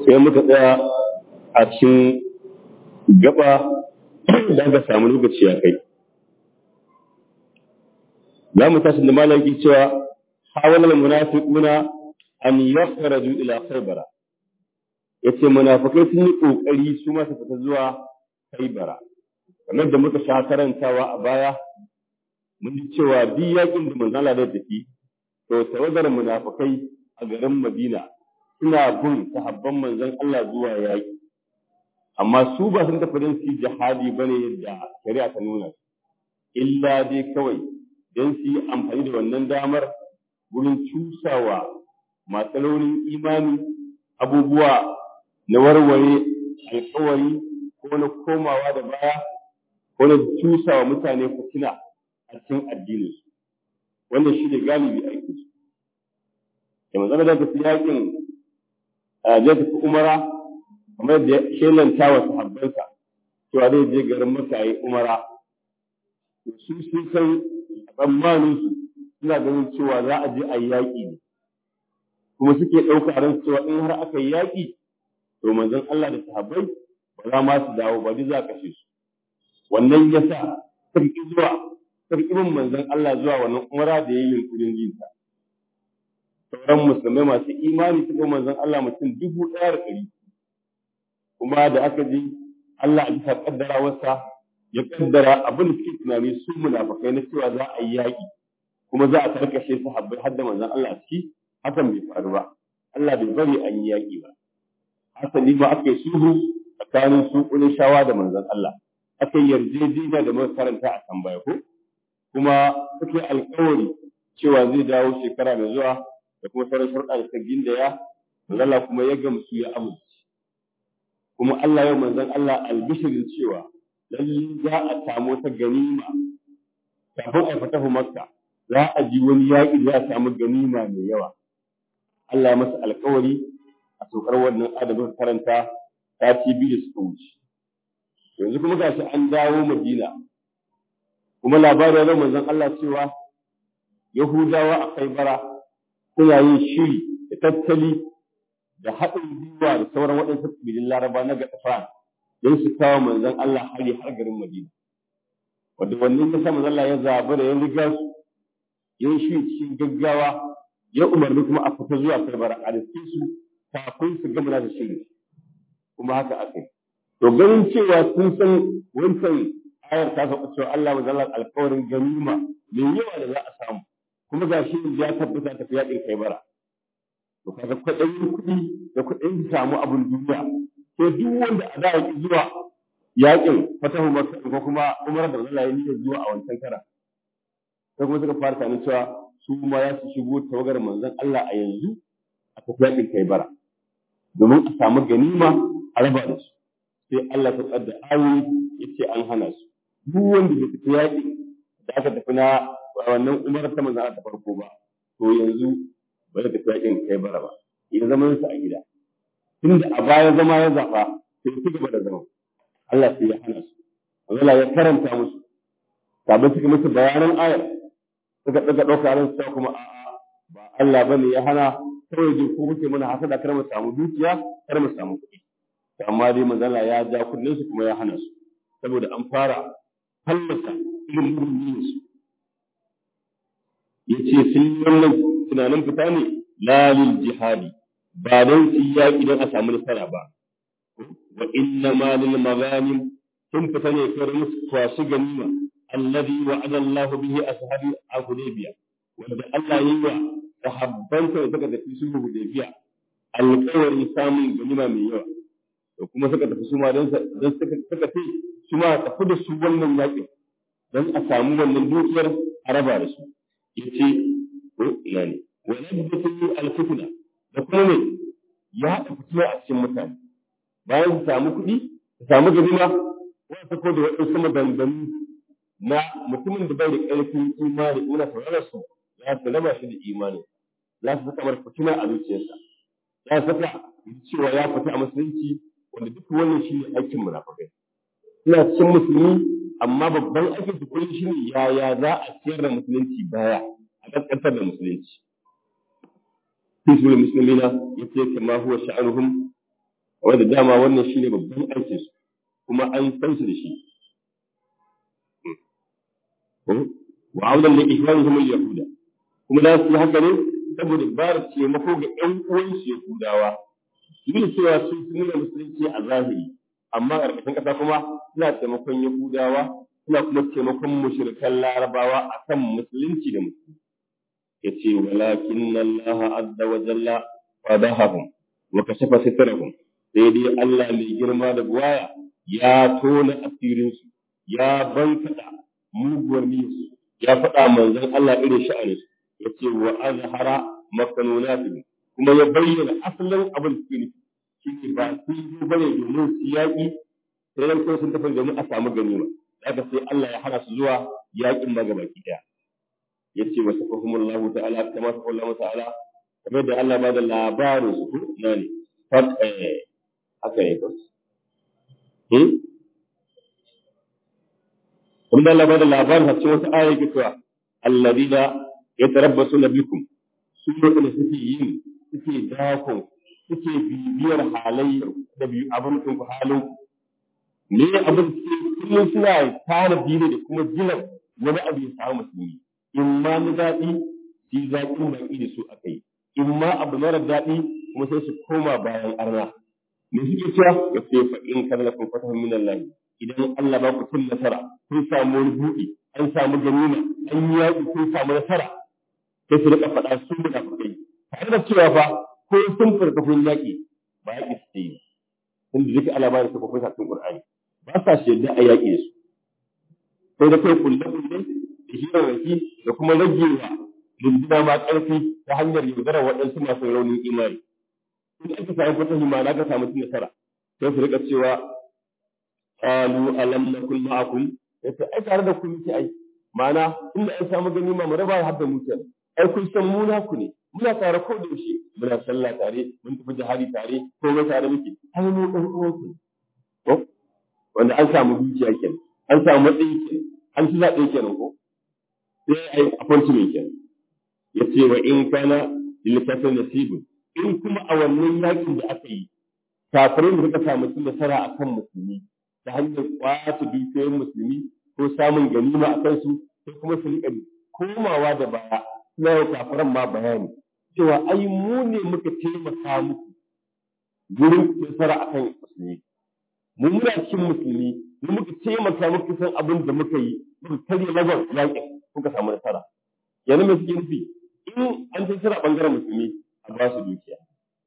sai muka tsaya a cikin gaba da aka samu lokaci ya kai za mu tashi da malaki cewa hawalal munafiquna an yakhraju ila khaybara yace munafikai sun yi kokari su ma su fita zuwa khaybara kamar da muka sha karantawa a baya mun ji cewa duk yakin da manzo Allah da tafi to tawagar munafikai a garin Madina suna bin sahabban manzon Allah zuwa yaki amma su ba sun tafi don su jihadi bane yadda shari'a ta nuna illa dai kawai don su yi amfani da wannan damar wurin cusawa matsalolin imani abubuwa na warware alkawari ko na komawa da baya ko na cusawa mutane fitina a cikin addininsu wannan shi ne galibi aikin su da manzana da tafi yakin zai tafi umara kamar da shelanta wa sahabbansa cewa zai je garin maka yi umara su sun san tsammaninsu suna ganin cewa za a je a yi yaƙi ne kuma suke ɗauka ran cewa in har aka yi yaƙi to manzon Allah da sahabbai ba za ma su dawo ba duk za a kashe su wannan ya sa sarki zuwa sarkin manzon Allah zuwa wannan umara da ya yi yunkurin jinta sauran musulmai masu imani suka manzon Allah mutum dubu ɗaya da ɗari kuma da aka ji Allah a bisa ƙaddarawarsa ya kaddara abin da suke tunani su munafikai na cewa za a yi yaƙi kuma za a karkashe su habbai har da manzon Allah a ciki hakan bai faru ba Allah bai bari an yi yaƙi ba hasali ma aka yi sulhu tsakanin su shawa da manzon Allah aka yi yarjejeniya da muka karanta a kan baya ko kuma suke alƙawari cewa zai dawo shekara mai zuwa da kuma sauran sharuɗa da ta gindaya manzon Allah kuma ya gamsu ya amince kuma Allah yau manzon Allah albishirin cewa lallai za a samu wata ganima kafin a fatahu makka za a ji wani yaƙi za a samu ganima mai yawa Allah ya masa alƙawari a saukar wannan adabin karanta sati biyu da suka wuce yanzu kuma gashi an dawo madina kuma labarin ya manzon Allah cewa yahudawa a kai bara suna yin shiri da tattali da haɗin gwiwa da sauran waɗansu kabilun laraba na gaɗafa don su kawo manzon Allah hari har garin Madina. Wanda wannan ya sa manzon Allah ya zaɓi da ya riga su ya yi shi cikin gaggawa ya umarni kuma a fita zuwa karbara a riske su kafin su gama da shiri. Kuma haka aka yi. To ganin cewa sun san wancan ayar ta faɗa cewa Allah manzon Allah alƙawarin ganima mai yawa da za a samu. Kuma ga shi ya tabbata tafi yaƙin kai bara. To kaga kwaɗayin kuɗi da kuɗin samu abin duniya sai duk wanda a da zuwa yakin fatahu makka ko kuma umar da Allah ya niyyar zuwa a wancan kara sai kuma suka fara tunanin cewa su ma ya su shigo tawagar manzon Allah a yanzu a tafi yakin kai bara domin a samu ganima a raba da su sai Allah ta tsada ayoyi yace an hana su duk wanda bai tafi yaki da aka tafi na wannan umar ta manzon Allah ta farko ba to yanzu ba zai tafi yakin kai bara ba ya zama su a gida tunda a baya zama ya zaɓa sai su gaba da zama Allah sai ya hana su Allah ya karanta musu sabon suka musu bayanan ayar suka ɗaga ɗauka ran su kuma a'a ba Allah bane ya hana kawai jin ko kuke mana hasada kar mu samu dukiya kar mu samu kuɗi amma dai manzala ya ja kullun su kuma ya hana su saboda an fara fallasa irin murin su yace sun yi wannan tunanin fita ne lalil jihadi ba don su yi yaƙi don a samu nasara ba. Wa inna ma lil maghanim sun fita ne kar musu kwasu ganima alladhi wa'ada Allah bihi ashabi a Hudaybiya wanda Allah yi wa sahabban da suka tafi su Hudaybiya alƙawarin samun ganima mai yawa to kuma suka tafi su ma don suka suka ce su ma tafi da su wannan yaƙi don a samu wannan dukiyar a raba da su yace ko ina ne wa nabdatu al-fitna da kuma ne ya haɗa fitina a cikin mutane bayan su samu kuɗi su samu ganima wata ko da waɗansu maganganu na mutumin da bai da ƙarfin imani ina saurara su za su raba shi da imani za su saka mar fitina a zuciyarsa za su saka cewa ya fita a musulunci wanda duk wannan shi ne aikin munafikai suna cikin musulmi amma babban aikin su kullum shi ne yaya za a ciyar da musulunci baya a ƙasƙantar da musulunci في سورة المسلمين يتيك ما هو شأنهم wanda dama wannan shine babban aikin su kuma an san su da shi wa audan li ihwanihim al-yahuda kuma da su haka ne saboda ba da taimako ga ƴan uwansu yahudawa duk da cewa sun nuna musulunci a zahiri amma a ƙarƙashin ƙasa kuma suna taimakon yahudawa suna kuma taimakon mushrikan larabawa akan musulunci da musulunci yace walakin Allah azza wa jalla fadahum wa kashafa sitrahum sai dai Allah mai girma da buwaya ya tona asirin su ya bankada muguwar niyyarsu ya faɗa manzon Allah irin sha'anin su yace wa azhara makanunatihim kuma ya bayyana asalin abin da suke nufi shine ba sun yi bane domin su yaƙi sai dan sun tafi domin a samu ganima haka sai Allah ya hana su zuwa yaƙin magabaki ɗaya yace wa safahumullahu ta'ala kama safahullahu ta'ala kamar da Allah ba da labarin su na ne fat eh haka ne ko hmm kuma Allah ba da labarin a cikin wasu ayoyi ke cewa alladina yatarabbasuna bikum su ne suke yin suke dakon suke bibiyar halayyar da biyu abin ku halin ne abin kullum suna tara biyu da kuma jiran wani abu ya samu musulmi in ma na daɗi su yi zaƙin baki da su a kai in ma abu mara daɗi kuma sai su koma bayan arna me suke cewa ya ce fa in kana lakum fatahun min Allah idan Allah ba ku cin nasara kun samu wani buɗi an samu ganima an yi yaƙi kun samu nasara sai su rika faɗa su munafikai tare da cewa fa ko sun furta kun yaƙi ba yaƙi su yi tunda duka alama da suka furta cikin Qur'ani ba sa shi yadda a yaƙi da su sai da kai kulle kulle da hirarraki da kuma ragewa runduna ma ƙarfi ta hanyar yaudarar waɗansu masu raunin imani in aka samu fatahi ma na ka samu cin nasara sai su rika cewa qalu alam nakun ma'akum yace ai tare da ku muke ai ma'ana inda an samu ganima mu raba har da mu kenan ai kun san mu na ku ne muna tare ko da yaushe muna sallah tare mun tafi jihadi tare ko mu tare muke ai mu dan uwan ku ko wanda an samu dukiya kenan an samu matsayi kenan an ci zaɓe kenan ko sai ai appointment kenan yace wa in kana lilkafin nasibun in kuma a wannan yakin da aka yi kafirin da suka samu cin nasara akan musulmi ta hanyar kwace dukiyoyin musulmi ko samun ganima a kansu sai kuma su riƙa komawa da baya suna yau kafiran ma bayani cewa ai mu ne muka taimaka muku gurin nasara akan musulmi mu muna cikin musulmi mu muka taimaka muku san abin da muka yi muka karya lagon yaƙin kuka samu nasara yanzu me suke nufi in an ci nasara ɓangaren musulmi a ba su dukiya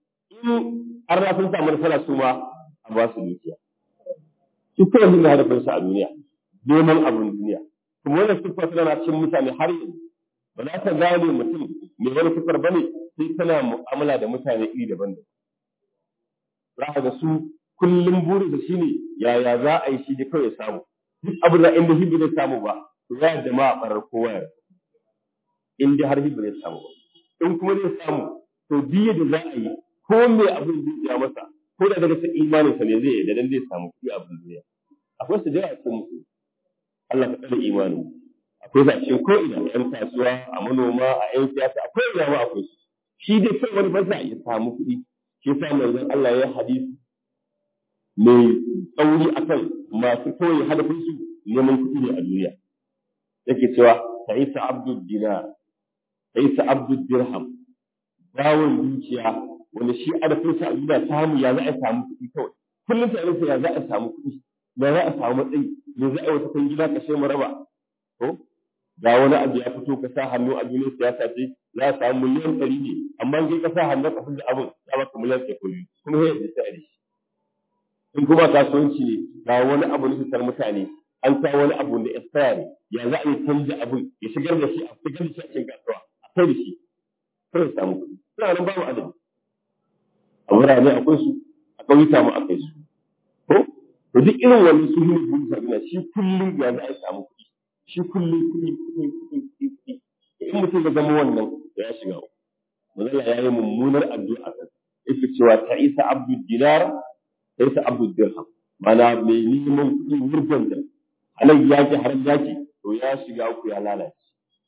in har na sun samu nasara su ma a ba su dukiya su kawai sun hadafin su a duniya neman abin duniya kuma wannan siffar tana cikin mutane har yanzu ba za ta gane mutum mai wani siffar bane sai tana mu'amala da mutane iri daban-daban za ka ga su kullum burin da shine yaya za a yi shi da kawai samu duk abin da inda hibi zai samu ba to ya jama'a farar kowa ya in dai har hibi zai samu ba in kuma zai samu to biye da za a yi ko me abin zai ja masa ko da daga cikin imanin sa ne zai yi da dan zai samu kuɗi abin duniya akwai su da yawa cikin musu Allah ka tsare imanin akwai su a cikin ko ina yan kasuwa a manoma a yan siyasa akwai ina ma akwai su shi dai kai wani ba za ya samu kuɗi shi yasa manzon Allah ya hadisi mai tsauri akan masu koyi hadafin su neman kuɗi ne a duniya yake cewa ta'isa abdul dinar ta'isa abdul dirham bawon dukiya wanda shi adafin sa a samu ya za a samu kuɗi kawai kullum sai rufe ya za a samu kuɗi ya za a samu matsayi ya za a wata kan gida kashe mu raba to ga wani abu ya fito ka sa hannu a duniyar siyasa ce za a samu miliyan ɗari ne amma kai ka sa hannu ka da abin ya baka miliyan ɗari kuɗi kuma sai ya sai da shi in kuma kasuwanci ne ga wani abu na fitar mutane an sa wani abu da expire ya za a yi canja abin ya shigar da shi a shigar da shi a cikin kasuwa a kai da shi sai ya samu kuɗi suna nan babu adadi a wurare akwai su a ƙauyuka mu akwai su ko to duk irin wani su ne burin sabina shi kullum ya za a samu kuɗi shi kullum kuɗi kuɗi kuɗi kuɗi kuɗi in mutum ya zama wannan ya shiga uku mazala ya yi mummunar addu'a kan yake cewa ta isa abdul dinar ta isa abdul dirham mana mai neman kuɗi wurgan da halal yaki haram yaki to ya shiga uku ya lalace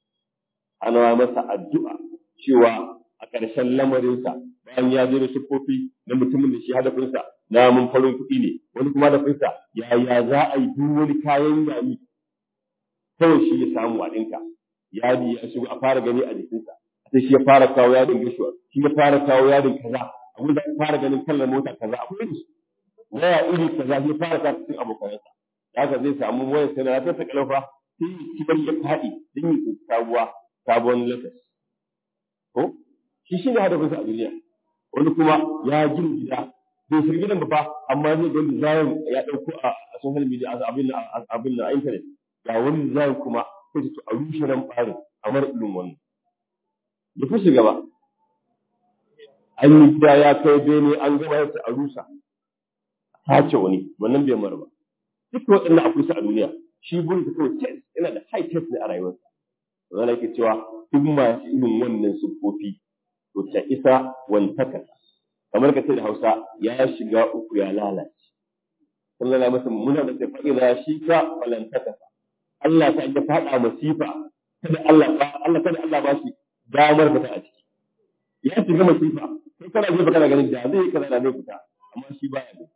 ana masa addu'a cewa a ƙarshen lamarinsa bayan ya zo da siffofi na mutumin da shi hadafinsa na mun farin kuɗi ne wani kuma da fita yaya za a yi duk wani kayan yayi kawai shi ya samu a ɗinka yadi ya shigo a fara gani a jikinsa sai shi ya fara kawo yadin gashuwa shi ya fara kawo yadin kaza abin da fara ganin kallon mota kaza akwai su waya iri kaza shi fara kawo cikin abokanansa haka zai samu wayar sai na ta ta kalfa sai kibar ya faɗi don yi sabuwa sabon lakas ko shi shi ne hadafinsa a duniya wani kuma ya gina gida bai shirgi gidan ba amma zai ga design ya ɗauko a social media abin abin na internet ga wani design kuma sai to a rushe nan ɓarin kamar irin wannan ya fi shiga ba an yi gida ya kai bene an gaba yasa a rusa sace wani wannan bai mara ba duk waɗannan akwai su a duniya shi burin ta kawai test yana da high test ne a rayuwarsa wanda ke cewa duk masu irin wannan siffofi to ta isa wantaka kamar ka ce da Hausa ya shiga uku ya lalace sallallahu alaihi wasallam muna da sai fa'ida shi ka walantaka Allah ta ya fada masifa kada Allah ba Allah kada Allah ba shi damar fita a ciki ya shiga masifa sai kana je kana ganin da zai kaza da zai fita amma shi baya ne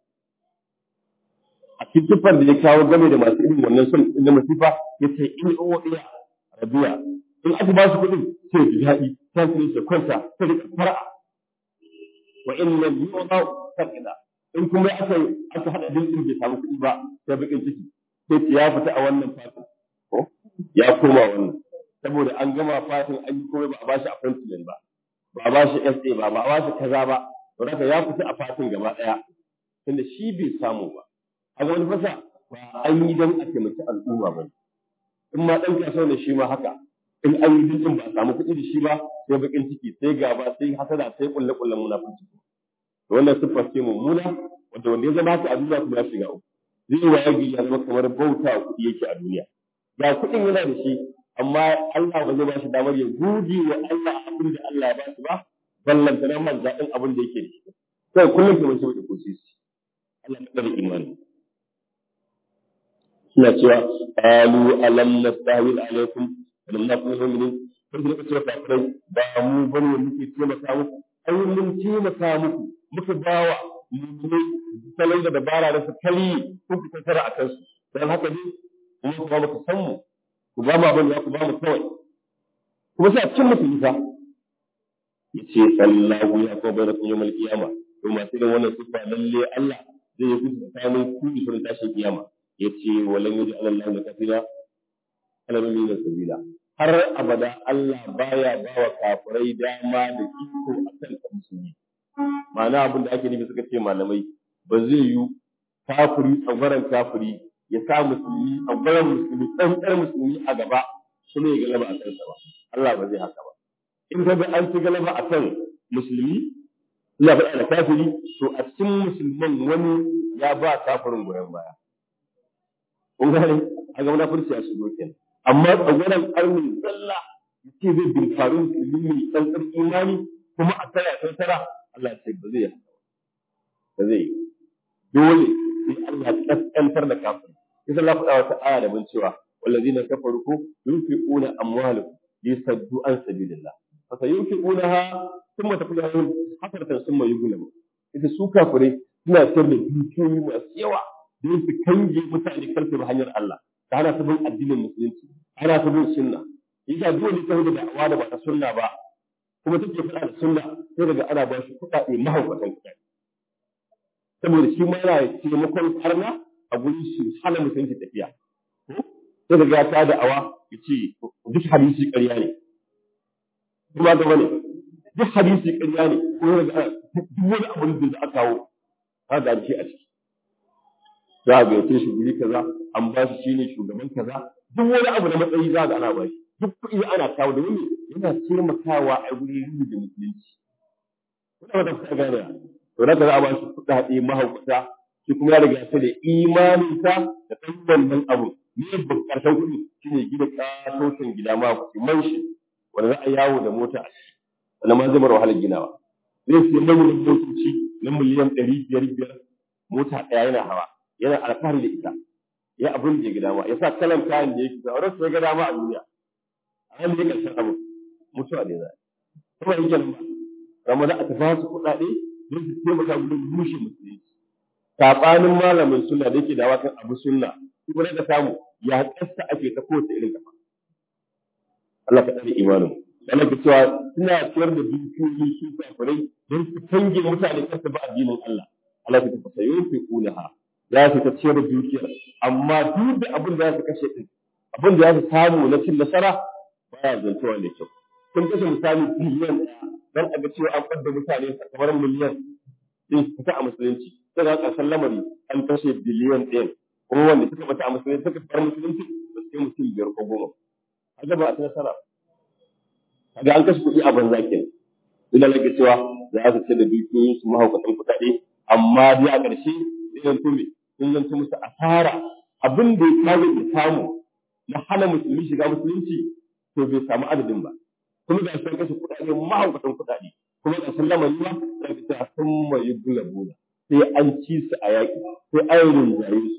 a cikin siffar da ya kawo game da masu irin wannan son da masifa ya ce in o iya rabiya in aka ba su kuɗin sai ji daɗi sai su kwanta sai da fara'a wa in lam yu'ta sakina in kuma aka aka hada dinkin bai samu kuɗi ba sai bakin ciki sai ya fita a wannan fatin ko ya koma wannan saboda an gama fatin an yi komai ba a bashi appointment ba ba a bashi SA ba ba a bashi kaza ba to haka ya fita a fatin gaba daya tunda shi bai samu ba a wani fasa ba an yi don a taimaki al'umma ba in ma dan kasuwa ne shi ma haka in an yi dinkin ba a samu kuɗi da shi ba sai bakin ciki sai gaba sai hasada sai kulle kullen munafurci to wannan siffar ce mummuna wanda wanda ya zama haka a duniya kuma ya shiga uku zai waye gari ya zama kamar bauta kuɗi yake a duniya ga kuɗin yana da shi amma Allah ba zai ba shi damar ya gode wa Allah abin da Allah ya ba shi ba ballanta nan man zaɗin abin da yake da shi sai kullum kamar shi da kusi Allah ya tsare imani suna cewa qalu alam nastahwil alaikum lam nakun mu'minin sai da cewa kafirai ba mu bane muke taimaka muku ai mun taimaka muku muka bawa mu'minai salon da dabara da su kali ko ku tattara a kansu dan haka ne kuma ku ba mu san mu ku ba mu abin da ku ba mu kawai kuma sai a cikin mutum fa yace sallahu ya ko bai da kun yawmal qiyama to masu irin wannan sifa lalle Allah zai yi kusa tsakanin ku da shirin tashin kiyama yace walan yaji Allah da kafira ala min sabila har abada Allah baya bawa kafirai dama da iko akan musulmi ma'ana abin da ake nufi suka ce malamai ba zai yi kafiri tsagwaron kafiri ya sa musulmi tsagwaron musulmi tsantsar musulmi a gaba kuma ya galaba a kansa ba Allah ba zai haka ba in ka ga an ci galaba a kan musulmi ina faɗa da kafiri to a cikin musulman wani ya ba kafirin goyon baya kun gane a ga munafurci a shigo kenan amma tsagwaron armin zalla ce zai binkaru musulmi mai tsantsar imani kuma a tara tara Allah ce ba zai ba zai dole sai Allah ya kaskantar da kafin kisa Allah faɗa wata aya da bin cewa wallazina kafaru ku yunfiquna amwalahum lisaddu an sabilillah fa sayunfiqunaha thumma taqulu hasratan thumma yughlabu ita su kafirai suna sayar da dukiyoyi masu yawa don su kange mutane karfe ba hanyar Allah ta hana su bin addinin musulunci ana su bin sunna yasa dole ta da da'awa da ba ta sunna ba kuma take faɗa da sunna sai daga ana ba shi kuɗaɗe mahaukatan kuɗaɗe saboda shi ma yana taimakon karna a gurin shi hana mutunci tafiya sai daga ya ta da'awa ya ce duk hadisi ƙarya ne kuma ga bane duk hadisi ƙarya ne ko daga duk wani abu da aka kawo ka ga shi a ciki za a gayyace shi guri kaza an ba shi shine shugaban kaza duk wani abu na matsayi za ga ana ba shi duk kuɗi ana kawo da wani yana taimakawa a guri rubu da musulunci kuna wata kuka gane to na za a ba shi kuɗaɗe mahaukata shi kuma ya riga ta da imaninsa da ɗan wannan abu ne bukatar kuɗi shine gida ƙatotin gida mahaukaci man shi wanda za a yawo da mota a ciki wanda ma zai mara wahalar ginawa zai siya manyan motoci na miliyan ɗari biyar biyar mota ɗaya yana hawa yana alfahari da ita ya abin da ya gida ma ya sa kalan kayan da yake sa wurin sai ga dama a duniya a nan ne karshen abu mutuwa ne za kuma yake nan ba ramadan a tafi su kuɗaɗe don su taimaka wurin rushe musulunci sabanin malamin sunna da yake da wakan abu sunna kuma da samu ya kasta ake ta kowace irin kafa Allah ka tsare imanin Allah ka cewa suna ciyar da dukiyoyi su kafirai don su kange mutane kasa ba addinin Allah Allah ka tafi sayo fi kulaha za su ta ciyar da dukiyar amma duk da abin da za su kashe din abin da za su samu na cin nasara baya zantowa da kyau kun kashe misali biliyan ɗaya don a ga cewa an fadda mutane kamar miliyan din fita a musulunci sai ga ƙarshen lamari an kashe biliyan ɗaya kuma wanda suka fita a musulunci suka fara musulunci ba su kai mutum biyar ko goma kaga ba a nasara kaga an kashe kuɗi a banza kenan ina lage cewa za su ce da dukiyoyin su mahaukatan kuɗaɗe amma dai a ƙarshe zai zanto me sun zanto musu asara abin da ya kawo da samu na hana musulmi shiga musulunci to bai samu adadin ba kuma da sun kashe kuɗaɗe mahaukatan kuɗaɗe kuma da sun lamari ba da ta sun mai bula bula sai an ci su a yaƙi sai an rinjaye su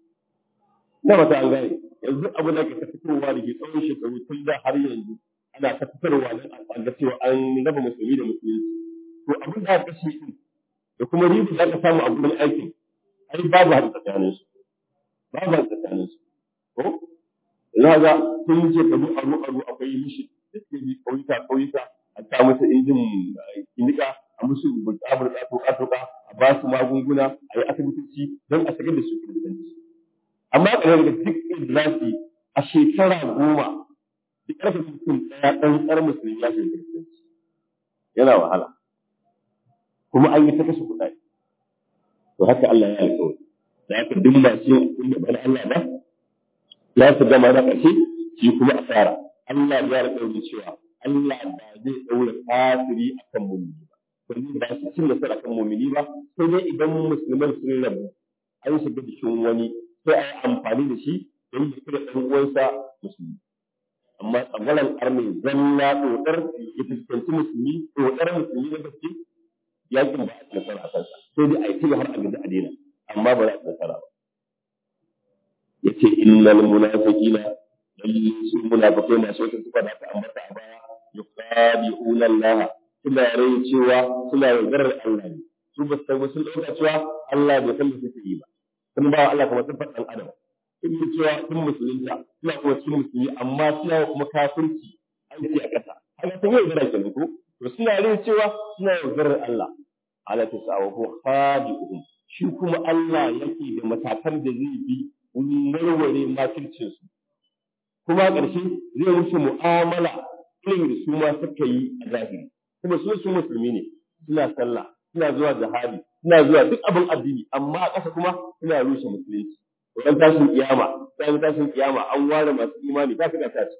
na mata an gane yanzu abu da ke ta fitowa da ke tsawon shekaru tun da har yanzu ana ta fitarwa don a ga cewa an raba musulmi da musulunci to abin da aka kashe din da kuma riba da aka samu a gurin aikin ai babu haɗu tsakanin su babu haɗu tsakanin su ko ina ga sun je karu aru aru akwai mishi da suke bi ƙauyuka ƙauyuka a ta musu injin kinika a musu burka burka toka toka a ba su magunguna a yi asibitoci don a shigar da su kiristanci amma ƙarar da duk idrasi a shekara goma duk ƙarfin mutum ɗaya ɗan ƙar musulmi ya shiga kiristanci yana wahala kuma an yi ta kashe kuɗaɗe to haka Allah ya alƙawari da haka duk masu yin abin da bana Allah ba ya su gama na ƙarshe shi kuma asara Allah ya alƙawari cewa Allah ba zai ɗaura kafiri akan mumini ba wani ba su cin nasara kan mumini ba sai dai idan musulman sun rabu an shiga jikin wani sai a yi amfani da shi don ya kira ɗan uwansa musulmi amma tsangwalan arme zalla ɗoɗar ya fuskanci musulmi ɗoɗar musulmi na gaske yakin ba a ci nasara a kansa sai dai a yi har a gaji a daina amma ba za a ci nasara ba ya ce innal munafiqina lalle su munafiqai masu wata sufa da aka ambata a baya yuqadi'una Allah suna rai cewa suna yaudarar Allah ne su ba su sun ɗauka cewa Allah bai san da suke yi ba sun ba Allah kamar sun faɗan adam sun yi cewa sun musulunta suna kuma cikin musulmi amma suna kuma kafirci aiki a ƙasa haka sun yi yaudara kenan ko to suna rai cewa suna yaudarar Allah ala ta sa'awa ko khadi'uhum shi kuma Allah yake da matakan da zai bi wurin warware makircin su kuma ƙarshe zai musu mu'amala irin da su ma suka yi a zahiri kuma su su musulmi ne suna sallah suna zuwa jihadi suna zuwa duk abin addini amma a ƙasa kuma suna rushe musulunci wannan tashin kiyama sai tashin kiyama an ware masu imani ba su da tashi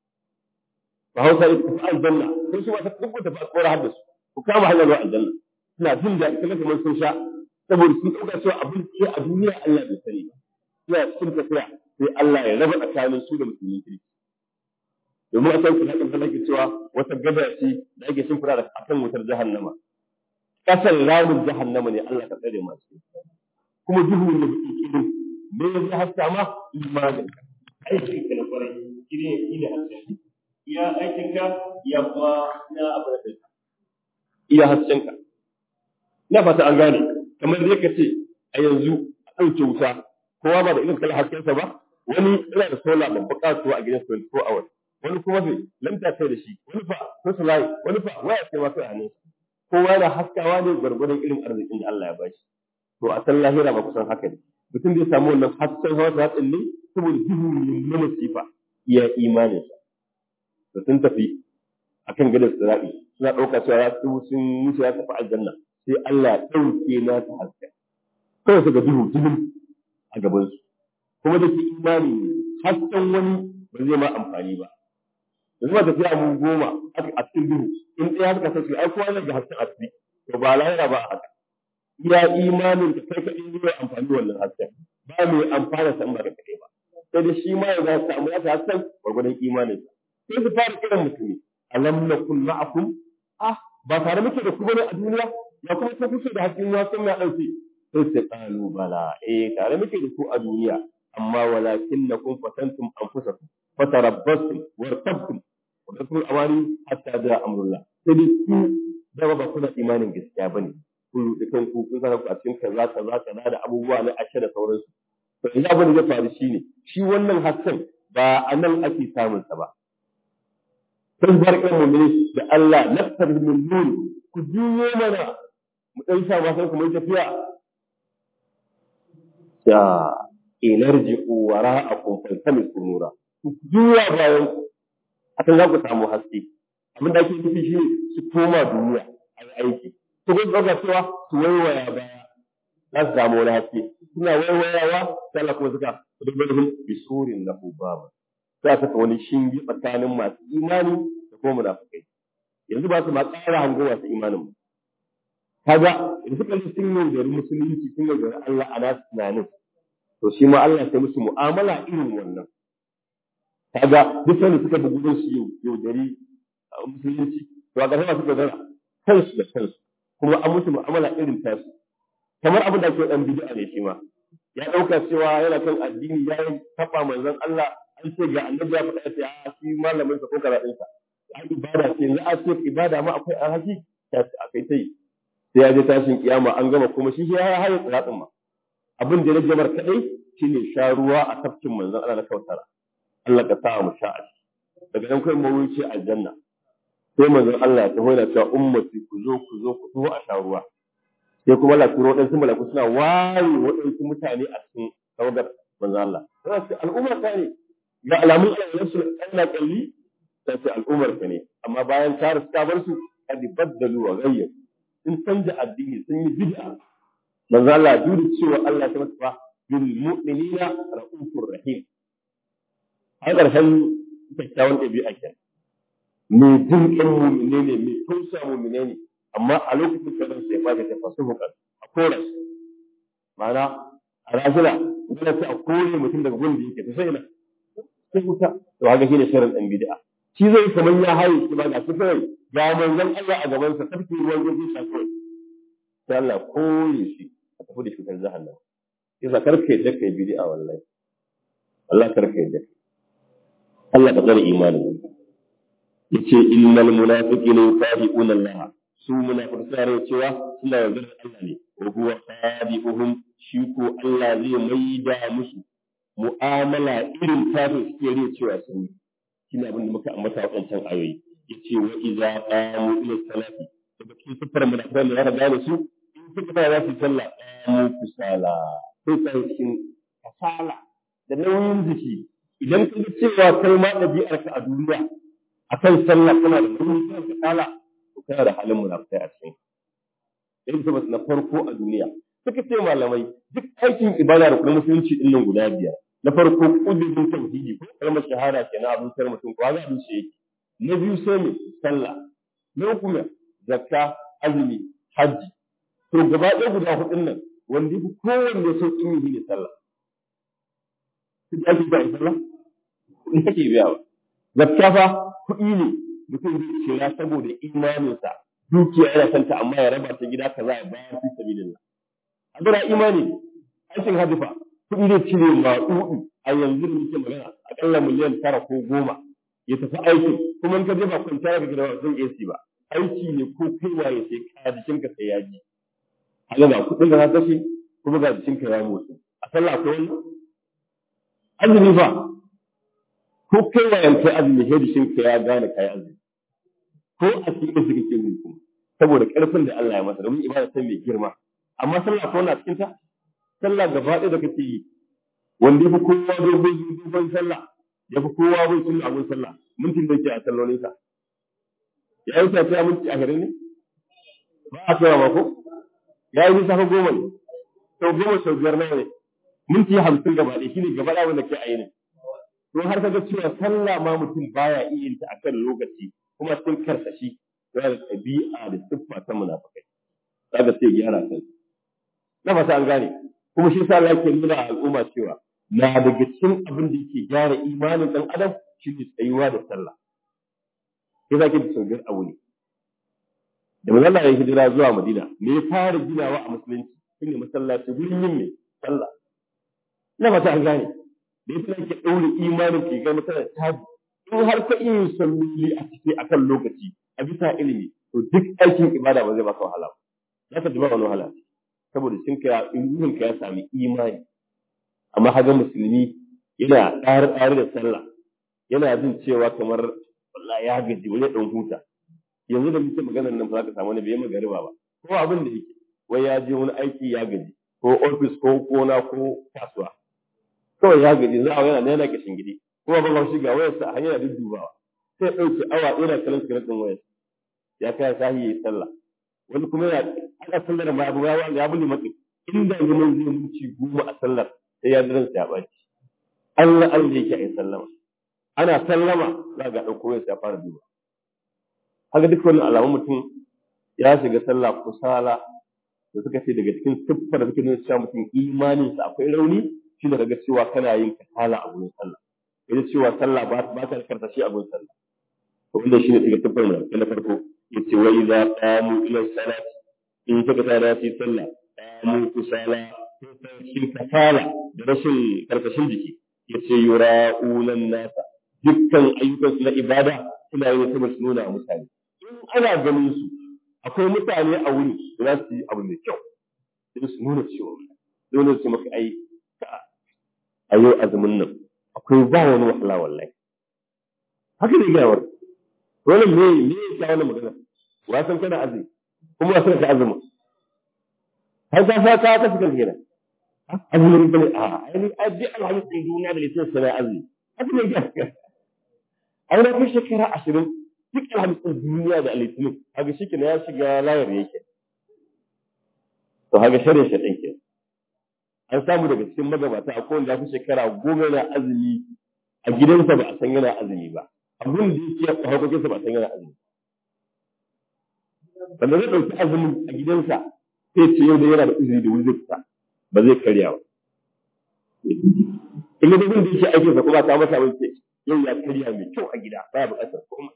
fa hausa ita ta aljanna sai su ma ta kubuta ba kora hadda su ku kama hanyar zuwa aljanna suna jin da kuma kamar sun sha saboda sun dauka cewa abin ce a duniya Allah bai sani ba suna cikin tafiya sai Allah ya raba tsakanin su da musulmi kirki domin a sauƙi hakan da nake cewa wata gada ce da ake shimfira da akan wutar jahannama kasar ramin jahannama ne Allah ka tsare masu kuma duhu ne baki kirin me ya haska ma imanin aikin ka na kwarai shine shine hasken iya aikin ka ya kuma na abu da kai iya hasken ka na fata an gane kamar da ka ce a yanzu a ɗauke wuta kowa ba da irin kala haskensa ba wani yana da sola babba kasuwa a gidan 24 hours wani kuma sai lanta kai da shi wani fa ko sulai wani fa waya sai ma kai a hannunsa kowa yana haskawa ne gwargwadon irin arzikin da Allah ya bashi to a san lahira ba kusan haka ne mutum zai samu wannan hasken hawa ta hatsin ne saboda duhu ne na masifa iya imanin sa to sun tafi akan gadar sirabi suna ɗauka cewa ya su sun mutu ya tafi aljanna sai Allah ya ɗauke na ta haska kawai su ga duhu duhu a gabansu kuma da ke imani ne hasken wani ba zai ma amfani ba yanzu ba tafiya mu goma a cikin duhu in ɗaya suka sasu ai kowa zai ga hasken asiri to ba lahira ba haka iya imanin ka kai kaɗai zai amfani wannan hasken ba mai amfana san ba da kaɗai ba sai da shi ma ya za su samu nasa hasken gwargwadon imanin sai su fara kiran mutumi alam nakun ma'akum ah ba tare muke da ku bane a duniya ya kuma ta kusa da hasken ya san ya ɗauke sai su ƙalu bala eh tare muke da ku a duniya amma walakinnakum fatantum anfusakum fatarabbastum wartabtum wa tasrul awani hatta da amrullah sai dai ku da ba kuna imanin gaskiya bane kun ruɗe kanku kun saka ku a cikin kaza kaza kaza da abubuwa na ashe da sauransu to yanzu abin da zai faru shine shi wannan hasken ba a nan ake samun sa ba sun bar kan mu'mini da Allah nafsar min nur ku juyo mana mu dan sa ba sai kuma tafiya ya ilarji'u wara'akum faltamisu nura ku juya bayan ku akan za ku samu haske abin da ake nufi shi su koma duniya a yi aiki su kun ɗauka cewa su waiwaya baya za su samu wani haske suna waiwayawa sai Allah kuma suka rubuta bisurin na ubaba sai aka saka wani shingi tsakanin masu imani da kuma munafikai yanzu ba su ma ƙara hango masu imanin mu kaga da suka ji sun yaudari musulunci sun yaudari Allah a nasu tunanin to shi ma Allah sai musu mu'amala irin wannan kaga duk wanda suka bi gudun su yaudari musulunci to a ƙarshe suka zara kansu da kansu kuma an musu mu'amala irin tasu kamar abin da ake dan bid'a ne shi ma ya dauka cewa yana kan addini ya yi taba manzon Allah an ce ga annabi ya faɗa sai a shi malamin sa ko kaza ɗinsa ya ibada ce yanzu a ce ibada ma akwai alhaki ta akai tai sai ya je tashin kiyama an gama kuma shi ya haye tsiratsin ma abin da ya jamar kadai shine sha ruwa a tafkin manzon Allah na kautara Allah ka sa mu sha daga nan kai mu wuce aljanna sai manzon Allah ya taho yana cewa ummati ku zo ku zo ku zo a sha ruwa sai kuma Allah turo waɗansu malaku suna waye waɗansu mutane a cikin tawagar manzon Allah sai ce al'ummar ta ne ga alamun Allah su Allah kalli sai ce al'ummar ka ne amma bayan ta riska bar su kad baddalu wa ghayyaru sun canja addini sun yi bid'a manzon Allah duk cewa Allah ta masa bil mu'minina ra'ufur rahim a ƙarshen kyakkyawan ɗabi'a kenan mai jin ƙin mumine ne mai tausa mumine ne amma a lokacin kadan sai ba ta tafasu hukar a kora su ma'ana a rajula dole sai a kore mutum daga gun da yake ta sai na sai wuta to haka shine shirin dan bid'a shi zai kamar ya haye shi ba ga su kawai ga manzon Allah a gaban sa tafki ruwan gudu sa kawai sai Allah kore shi a tafi da shi kan jahannama yasa karka yadda kai bid'a wallahi Allah karka yadda Allah ka tsare imanin yace innal munafiqina yusabiquna Allah su munafiqai suna cewa suna yaudar Allah ne wa huwa sabiquhum shi ko Allah zai maida musu mu'amala irin tasu suke riya cewa sun yi shine abin da muka ambata a wancan ayoyi yace wa idza qamu ila salati daga cikin sifar munafiqai da ya gane su in suka fara za su sallah qamu kusala sai sai cikin kasala da nauyin jiki idan ka ga cewa kai ma ɗabi'arka a duniya akan sallah kana da nauyin kana da kala to kana da halin munafikai a cikin irin sabas na farko a duniya suka ce malamai duk aikin ibada da kuma musulunci din nan guda biyar na farko kudurin tauhidi ko kalmar shahada kenan abin sai mutum ko ga abin shi yake na biyu sai mu sallah na uku ne zakka azumi hajji to gaba ɗaya guda hudun nan wanda yafi kowanne sauƙin yi ne sallah duk ake ba sallah kuɗi kake biya ba zakka fa kuɗi ne mutum zai cira saboda imaninsa dukiya yana santa amma ya raba ta gida kaza ya bayar fi sabilillah abura imani aikin hadifa kuɗi zai cire maɗuɗu a yanzu da muke magana akalla miliyan tara ko goma ya tafi aiki kuma in ka je ba kwanciya ga gida zan AC ba aiki ne ko kai waye sai ka jikinka sai ya ji haka ga kuɗin da ka kashe kuma ga jikinka ya motsi a sallah akwai wannan azumi fa ko kai wayan kai azumi sai jikinka ya gane kai azumi ko a cikin su kake yi kuma saboda karfin da Allah ya masa domin ibada ta mai girma amma sallah ko na cikin ta sallah gaba ɗaya da kake yi wanda ya fi kowa dogon dogon sallah ya fi kowa bai sunna abun sallah mintin da yake a sallolin sa ya yi sa ta minti ashirin ne ba a kai ba ko ya yi nisa goma ne sau goma sau biyar nawa ne minti hamsin gaba ɗaya shine gaba ɗaya wanda ke a yi ne to har ka ga cewa sallah ma mutum baya iya yin ta akan lokaci kuma sun karsashi yana da ɗabi'a da siffa ta munafikai kaga sai gyara kansa na fata an gane kuma shi yasa Allah yake nuna al'umma cewa na daga cikin abin da yake gyara imanin dan adam shine tsayuwa da sallah sai zaki da sauƙin abu ne da manzon Allah ya hijira zuwa Madina me ya fara ginawa a musulunci shine masallaci gurin yin me sallah na fata an gane da yasa yake daure imanin ke ga mutane tabi in har ka iya salloli a ciki akan lokaci a bisa ilimi to duk aikin ibada ba zai baka wahala ba za ka ji ba wani wahala saboda sun ka ruhun ka ya sami imani amma haga musulmi yana ɗari ɗari da sallah yana jin cewa kamar wallahi ya gaji wani ɗan huta yanzu da muke maganar nan ba za ka samu wani bai magariba ba ko abin da yake wai ya je wani aiki ya gaji ko ofis ko kona ko kasuwa kawai ya gaji za a yana yana kishin gidi kuma ba shi ga wayarsa a hanyar duddubawa sai ɗauke awa yana kallon sigaret ɗin wayarsa ya kai sahi ya yi sallah wani kuma yana ana sallar ma abu ya ya buli maka inda zaman zai muci goma a sallar sai ya jiran ya ɓaci Allah Allah yake a yi sallama ana sallama za ga ɗauko wayarsa ya fara duba haka duk wannan alamun mutum ya shiga sallah kusala da suka ce daga cikin siffar da suke nuna cewa mutum imaninsa akwai rauni shi da kaga cewa kana yin kasala a gurin sallah ita cewa sallah ba ba ta karsashi a gurin sallah to wannan shine daga siffar mu na farko yace wa idza qamu ila salati in suka tsaya su sallah qamu kusala shi kasala da rashin karkashin jiki yace yura'una nasa dukkan ayyukan su na ibada suna yin saboda su nuna mutane in ana ganin su akwai mutane a wuri da za su yi abu mai kyau sai su nuna cewa dole su maka ai a yau azumin nan akwai ba wani wahala wallahi haka ne gawar wannan me me ya kawo wannan magana wa san kana azumi kuma wa san ka azumi har ka fa ka ka fikir kenan azumin bane a ai ai duk alhamis din duniya da lisan sana azumi haka ne ga ai na kai shekara 20 duk alhamis din duniya da litinin haka shi ya shiga layar yake to haka shari'a shaɗin ke an samu daga cikin magabata a kowanne ya fi shekara goma yana azumi a gidansa ba a san yana azumi ba abin da yake a harkokinsa ba a san yana azumi wanda zai ɗauki azumin a gidansa sai ce yau da yana da uzuri da wuri zai ba zai karya ba in da da yake aikinsa kuma ta masa abin ce yau ya karya mai kyau a gida ba ya buƙatar komai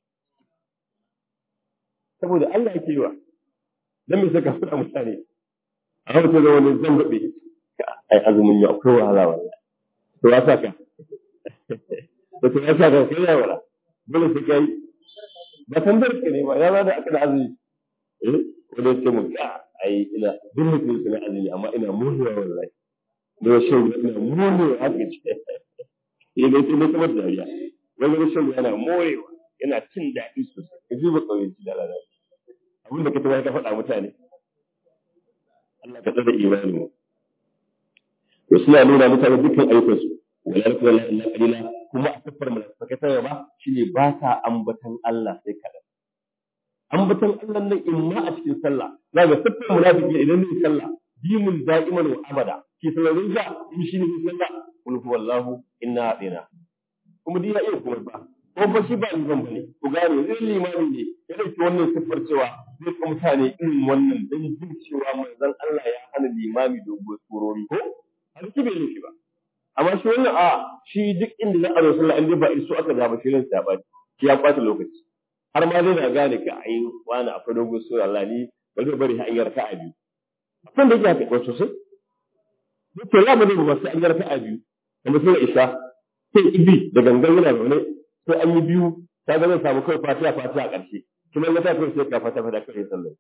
saboda Allah yake yi wa dan me saka faɗa mutane a hausa da wani zan gabe ai azumin ya akwai wahala wallahi to ya saka to to ya saka kai ya wala dole sai kai ba san barke ne ba ya ba da aka da azumi eh wanda ce mu ka ai ina duk mutum suna azumi amma ina murmuwa wallahi da shan ina murmuwa haka ce eh dai sai kuma dariya wani shan yana morewa yana cin daɗi sosai ka ji ba kauyenci da lalata abin da ka tabbata ka faɗa mutane Allah ka tsada imanin mu to suna nuna mutane dukkan ayyukan su wala yakun la illa qalila kuma a kafar munafikai ta ba shine ba sa ambatan Allah sai kadan ambatan Allah nan imma a cikin sallah za ga siffar munafiki idan ne sallah dimun da'iman wa abada ki sallarin ja in shine sallah qul huwallahu inna atina kuma dina iya kuma ba ko ba shi ba liman ba ne ku gane zai limami ne ya dauki wannan siffar cewa zai ka mutane irin wannan dan jin cewa manzon Allah ya hana limami dogon surori ko har ki bai nufi ba amma shi wannan a shi duk inda za a zo sallah inda ba iso aka zaba shi ran sa ba shi ya kwata lokaci har ma zai na gane ka ai wani akwai dogon sura Allah ni ba zai bari an yarka a biyu akwai da yake haka sosai duk to la ba zai ba sai an yarka a biyu kuma sai isa sai ibi da gangan yana zaune sai an yi biyu ta ga zai samu kai fatiha fatiha a ƙarshe kuma ya ta kai sai ka fata fata kai sallah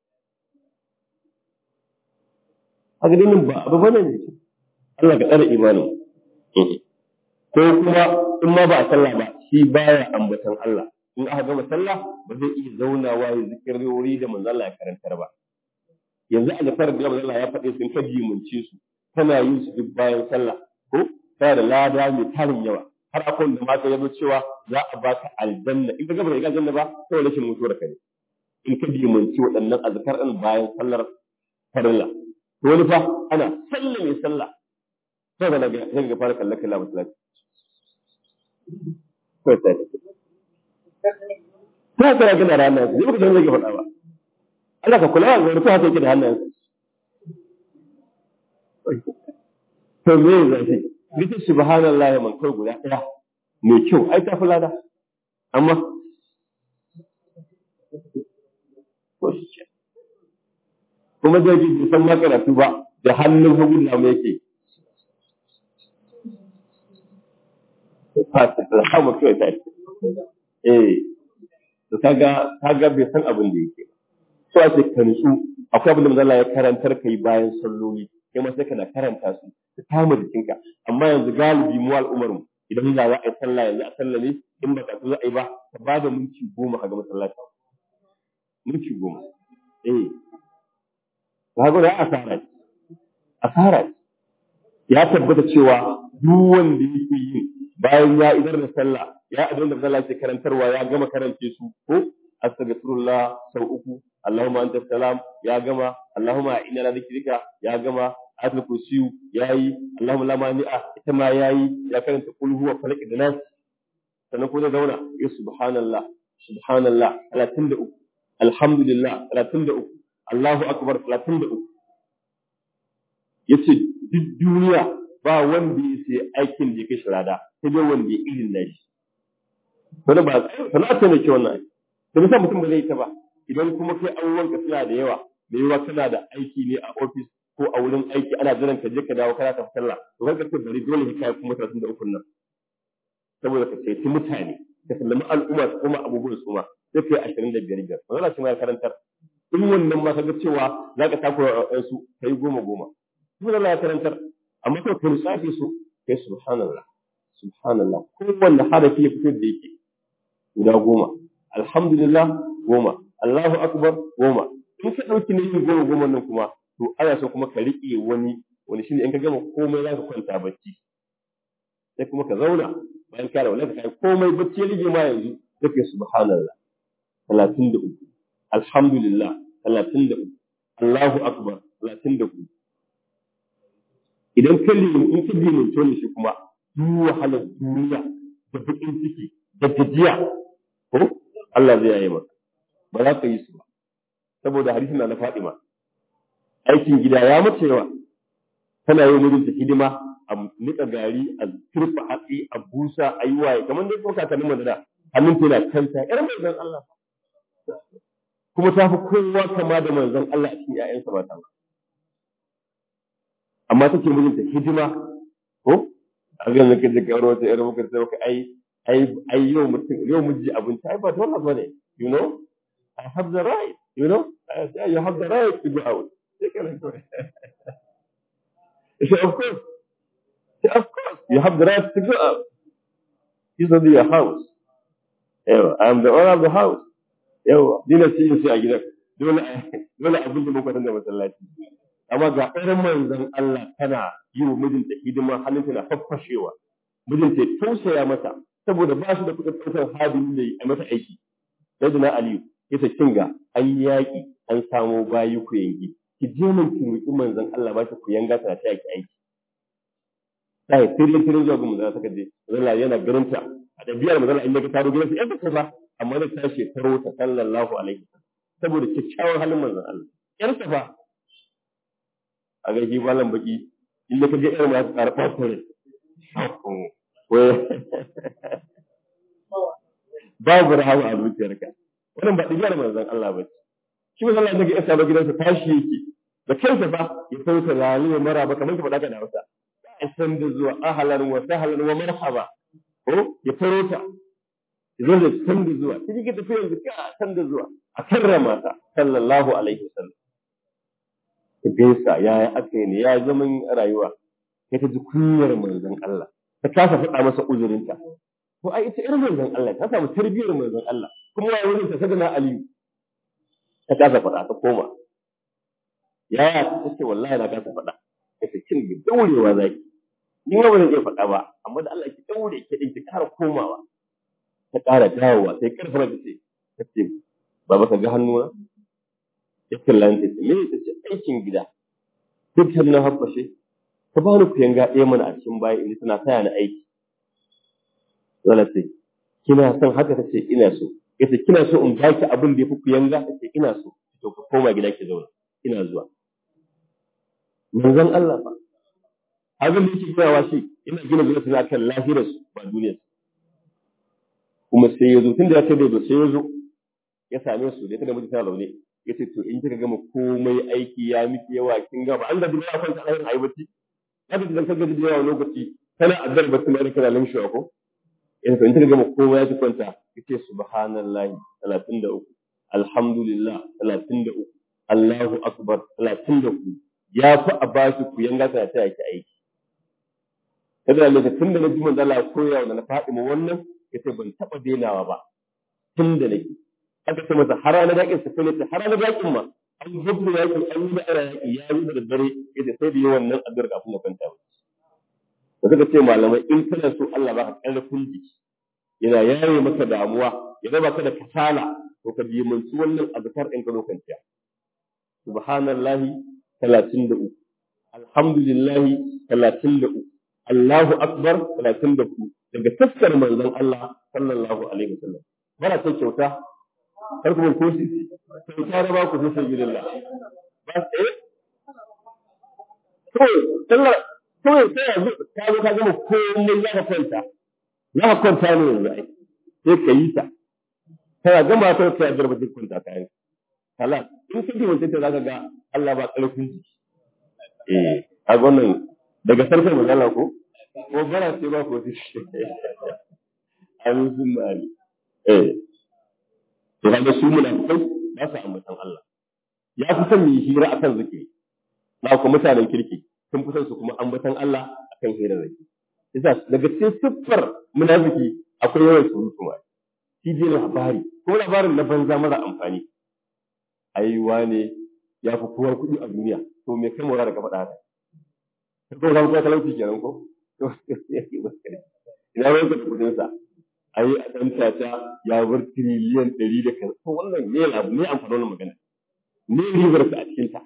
a ga dinin ba abu bane ne Allah ka tsare imanin ko kuma in ma ba a sallah ba shi baya ambatan Allah in aka gama sallah ba zai iya zaunawa ya zikirori da manzo Allah ya karantar ba yanzu a gafar da manzo Allah ya faɗe sun kaji munce su tana yin su duk bayan sallah ko tana da lada mai tarin yawa har akwai da mata ya zo cewa za a baka aljanna in ka gaba da aljanna ba sai rashin mutuwar ka ne in ka dimanci waɗannan azkar ɗin bayan sallar farilla to wani fa ana sallah mai sallah sai ga daga sai ga fara kallon kallon masallaci kai sai ta kira kana da hannayen sai baka san zai faɗa ba Allah ka kula ga rufa haka yake da hannayen to me zai ita subhanallahi man kai guda ɗaya mai kyau ai ta fi lada amma kuma zai ji san ma karatu ba da hannun hagu na mai yake alhamdu kawai ta eh to kaga kaga bai san abin da yake so ake ka nutsu akwai abin da manzo Allah ya karantar kai bayan salloli kai ma sai kana karanta su ka kama jikinka amma yanzu galibi mu al'ummar mu idan za a yi sallah yanzu a sallah ne in ba ka za a yi ba ka ba da minti goma ka ga masallaci minti goma eh ka ga da asara asara ya tabbata cewa duk wanda yake yin bayan ya idar da sallah ya idan da sallah ke karantarwa ya gama karance su ko astaghfirullah sau uku Allahumma anta salam ya gama Allahumma inna la dhikrika ya gama ayatul kursiyu yayi Allahumma la mani'a ita ma yayi ya karanta kul huwa falaq da nas sannan ko zai zauna ya subhanallah subhanallah 33 alhamdulillah 33 Allahu akbar 33 yace duk duniya ba wanda ya sai aikin da ya kai shirada sai dai wanda ya irin nashi wani ba sana'a ce mai kyau wannan da bisa mutum ba zai ta ba idan kuma kai abubuwanka suna da yawa da yawa kana da aiki ne a ofis ko a wurin aiki ana jiran ka je ka dawo kana tafi sallah to kan ka bari dole ka kai kuma 33 nan saboda ka ceci mutane ka sallami al'umma su kuma abubuwan su ma sai kai 25 biyar wannan shi ma ya karantar in wannan ma kaga cewa za ka takura su kai goma goma kuma Allah ya karantar amma kai ka lissafi su kai subhanallah subhanallah kowanne harafi ya fito da yake guda goma alhamdulillah goma Allahu akbar goma in ka ɗauki nayin goma goma nan kuma to ana so kuma ka riƙe wani wani shine in ka gama komai za ka kwanta bacci sai kuma ka zauna bayan ka rawa ka kai komai bacci ya rige ma yanzu sai ka subhanallah 33 alhamdulillah 33 Allahu akbar 33 idan ka limin in ka limin to ne shi kuma duk wahalar duniya da bakin ciki da gajiya ko Allah zai yaye maka ba za ka yi su ba saboda hadisin na na Fadima aikin gida ya mace yawa tana yi mijinta hidima a nika gari a turfa hatsi a busa a yi waye kamar dai kuma kakannin mu da hannun tana kanta yar manzon Allah kuma ta fi kowa kama da manzon Allah a cikin ƴaƴansa mata amma take mijinta hidima ko a ga nake da kawar wata yar muka sai ka ai ai ai yau mutum yau miji abinci ai ba dole bane you know I have the right you know yeah, you have the right to go out sai kana ko He said, of course. He said, of course, you have the right to go out. This is your house. Yawa, I am the owner of the house. Yawa, ni na cikin sai a gidan. Dole dole abin da muka da masallaci. Amma ga irin manzon Allah tana yi wa mijinta hidima hannunta na faffashewa. Mijinta ya tausaya mata saboda ba shi da kuɗin ɗaukar hadin da a mata aiki. Sai da na Aliyu, ita kinga an yaƙi an samo bayi ku yanki. ki je min ki roƙi manzon Allah ba ki ku yanga ta ta yaki aiki sai tirin tirin zuwa ga manzon ta kaje Allah yana garinta a dabiyar manzon Allah in ka taro gidansa yadda ka ba amma da tashi taro ta sallallahu alaihi saboda kyakkyawan halin manzon Allah yar ta fa a ga shi balan baki in ka ga irin ma ta karɓa ta ne babu rahama a zuciyarka wannan ba dabiyar manzon Allah ba ce shi manzon Allah daga isa ba gidansa tashi yake da kansa ba ya sauka lalu mara ba kamar ka faɗa ka da Hausa ya san da zuwa ahlan wa sahlan wa marhaba ko ya taro ta zo da san da zuwa kiji ka tafi yanzu ka san da zuwa a karrama ta sallallahu alaihi wasallam ta gaisa ya yi aka ne ya zaman rayuwa sai ta ji kunyar manzon Allah ta kasa faɗa masa uzurinta to ai ita irin manzon Allah ta samu tarbiyyar manzon Allah kuma ya wurin ta sadana Aliyu ta kasa faɗa ta koma yaya ta ce wallahi na kasa faɗa ta ce kin bi daurewa zaki ni ma ba zan iya faɗa ba amma da Allah ki daure ki din ki ƙara komawa ta ƙara dawowa sai karfara ta ce ta ce baba ka ga hannuna ya kalla ta ce me ta ce aikin gida duk hannun habbashe ka ba ni kuyanga ɗaya mana a cikin baya in tana taya ni aiki zala ce kina son haka ta ce ina so yace kina so in baki abin da yafi kuyanga ta ce ina so to ka koma gida ki zauna ina zuwa manzon Allah fa abin da yake ginawa shi ina gina zuwa suna kan lahirar su ba duniyar su kuma sai ya zo tun da ya ce da sai ya zo ya same su da ita da mutane laune ya ce to in kika gama komai aiki ya miki yawa kin gaba an da duk ya kwanta a yin aiwaci haka da kaga da yawa lokaci kana addar ba kuma kana lamshi ko in to in kika gama komai ya ci kwanta yace subhanallahi 33 alhamdulillah 33 Allahu akbar talatin da ku ya fi a ba shi ku yanga ta ta yake aiki kada ne tun da na ji manzo Allah koya wa na Fatima wannan yace ban taba denawa ba tun da nake aka ce masa har ranar yakin sa ne har ranar yakin ma an gudu yakin an yi da ara yaki ya yi da dare yace sai da yawan nan addu'ar kafin ya kwanta ba da suka ce malamai in kana so Allah baka karfin jiki yana yaye maka damuwa ya raba ka da kasala to ka dimanci wannan azkar ɗin ka kwanciya subhanallahi 33 alhamdulillahi 33 Allahu akbar 33 daga taskar manzon Allah sallallahu alaihi wasallam bara ta kyauta kar kuma ko shi kyauta da ba ku sai sabilillah ba eh to sallah kawai sai yanzu ka zo ka gama komai za ka kwanta za ka kwanta ne yanzu ai sai ka yi ta kana gama ta kai addu'ar ba zai kwanta kayan halas in ka ji wancan ta zaka ga Allah ba ƙarfin jiki eh a wannan daga sarkar magana ko ko bara ce ba ko shi amin sun mali eh to kaga su munafikai ba su ambatan Allah ya fi son mu hira akan zikiri na ku mutanen kirki sun fi son su kuma ambatan Allah akan hira zikiri yasa daga cikin siffar munafiki akwai yawan surutu ma shi je labari ko labarin na banza mara amfani ai wane ya fi kowa kuɗi a duniya to me kai mora da ka faɗa haka ko zan ko talauci kenan ko to ina ruwan ka da kuɗin sa ai a dan tata ya bar tiriliyan ɗari da kan to wannan ne abu ne amfanin wannan magana ne ribar ka a cikin ta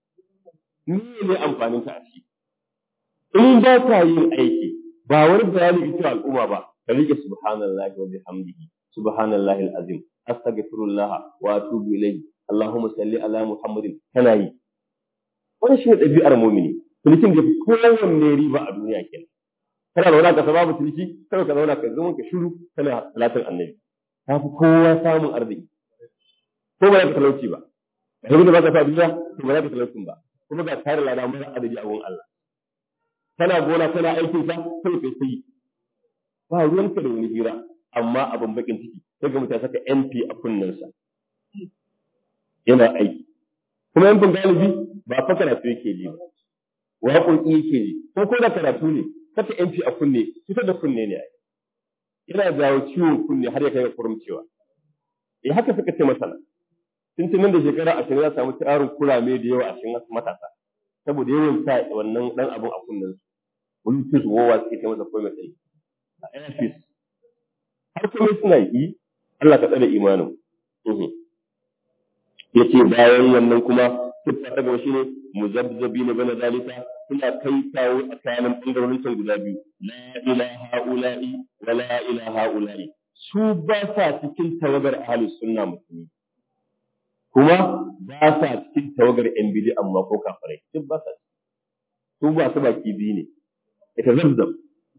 ne ne amfanin ta a ciki in ba ka yin aiki ba wani bayani ga al'umma ba ka rike subhanallahi wa bihamdihi subhanallahi alazim astaghfirullah wa atubu ilayhi Allahumma salli ala Muhammadin kana yi wannan shi ne ɗabi'ar mumini tunikin da kowanne riba a duniya kenan kana zauna ka sababu tuniki kai ka zauna ka zama ka shiru kana salatin annabi ta fi kowa samun arziki ko ba za ka talauci ba da da ba ka sa duniya to ba za ka talaucin ba kuma ga tare lada mara adadi a wurin Allah kana gona kana aikin sa kai kai sai ba ruwanka da wani hira amma abin bakin ciki sai ga mutane saka MP a kunnensa yana aiki kuma yankin galibi ba fa karatu yake ji ba waƙoƙi yake ji ko ko da karatu ne saka MP a kunne fitar da kunne ne ai yana jawo ciwon kunne har ya kai ga kurumcewa eh haka suka ce masana tun tunan da shekara ashirin za samu tarin kurame da yawa a cikin matasa saboda yawan sa wannan dan abun a kunnen su bluetooth wowa suke ce masa komai sai a airpiece har komai suna yi Allah ka tsare imanin yace bayan wannan kuma siffa ta gaba shine muzabzabi na bana dalika suna kai kawo a kayan bangarorin can guda biyu la ilaha ula'i wa la ilaha ula'i su ba sa cikin tawagar ahlus sunna musulmi kuma ba sa cikin tawagar yan bidi amma ko kafirai duk ba sa su ba su baki biyu ne ita zabzab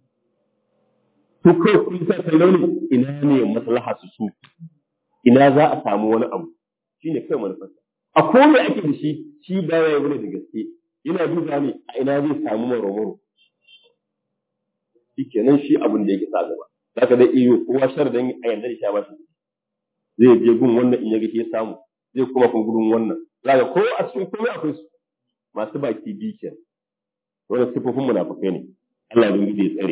su kai kun sa kallo ne ina ne maslaha su su ina za a samu wani abu shine kai manufarsa a kome ake da shi shi ba ya yi da gaske yana duba ne a ina zai samu maromaro shi kenan shi abin da yake sa gaba za ka dai iyo kowa sharadan a yanda da sha ba shi zai je gun wannan in ya ga shi samu zai kuma kun gudun wannan za ka ko a cikin komai akwai su masu baki biyu kenan wannan sifofin munafukai ne Allah ya ya tsare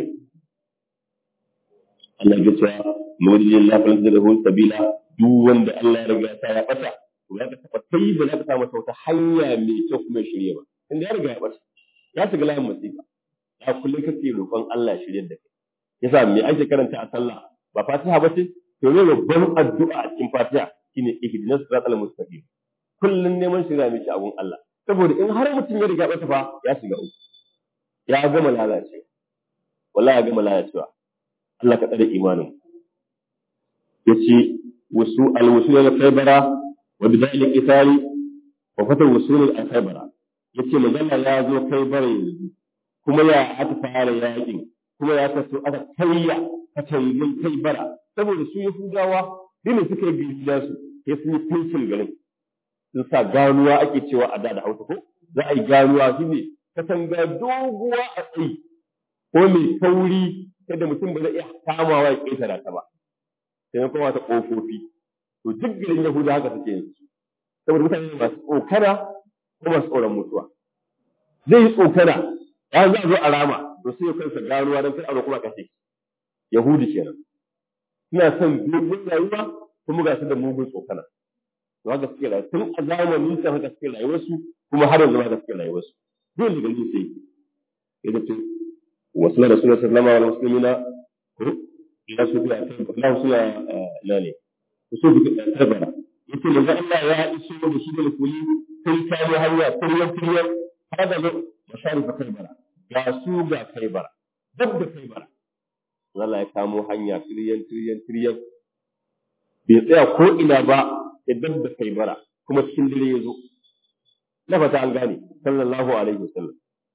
Allah ya ce mawajin lafiyar da rahon sabila duk wanda Allah ya riga ta ya bata to za ka taɓa kai ba za ka samu wata hanya mai kyau kuma shirye ba inda ya riga ya bata ya shiga layin masifa ya kullum kake roƙon Allah ya shirye da kai yasa me ake karanta a sallah ba fatiha ba ce to ne babban addu'a a cikin fatiha shine ihdinas siratal mustaqim kullum neman shirya miki abun Allah saboda in har mutum ya riga ya bata fa ya shiga uku ya gama lalacewa wallahi ya gama lalacewa Allah ka tsare imanin yace wasu alwusul al khaybara wa bidal al qitali wa fata wusul al khaybara yace magana ya zo khaybara yanzu kuma ya aka fara yakin kuma ya kaso aka kayya katangun khaybara saboda su yahudawa dole suka yi gida su sai sun yi fencin garin sun sa ganuwa ake cewa a da da hausa ko za a yi ganuwa shi ne katanga doguwa a tsayi ko mai kauri kada mutum ba zai iya kamawa ya ƙetara ta ba sai na kuma ta ƙofofi to duk garin yahuda haka suke yin saboda mutane masu tsokana ko masu tsoron mutuwa zai yi tsokana ya za a zo a rama to sai ya kansa ganuwa don kar a kuma kashe yahudi kenan suna son dogon rayuwa kuma ga su da mugun tsokana to haka suke rayuwa tun a zamanin sa haka suke rayuwarsu kuma har yanzu haka suke rayuwarsu dole da gani sai ya ce wasu na rasulullah sallallahu alaihi wasallam ila su biya kan Allah suna ila ne su bi tabara yace manzo Allah ya iso da shi da kuli sai ta yi hanya kuryan kuryan hada ne masharifa kaibara ga su ga kaibara duk da kaibara Allah ya kamo hanya kuryan kuryan kuryan bai tsaya ko ina ba idan da kaibara kuma cikin dare ya zo na fata an gane sallallahu alaihi wasallam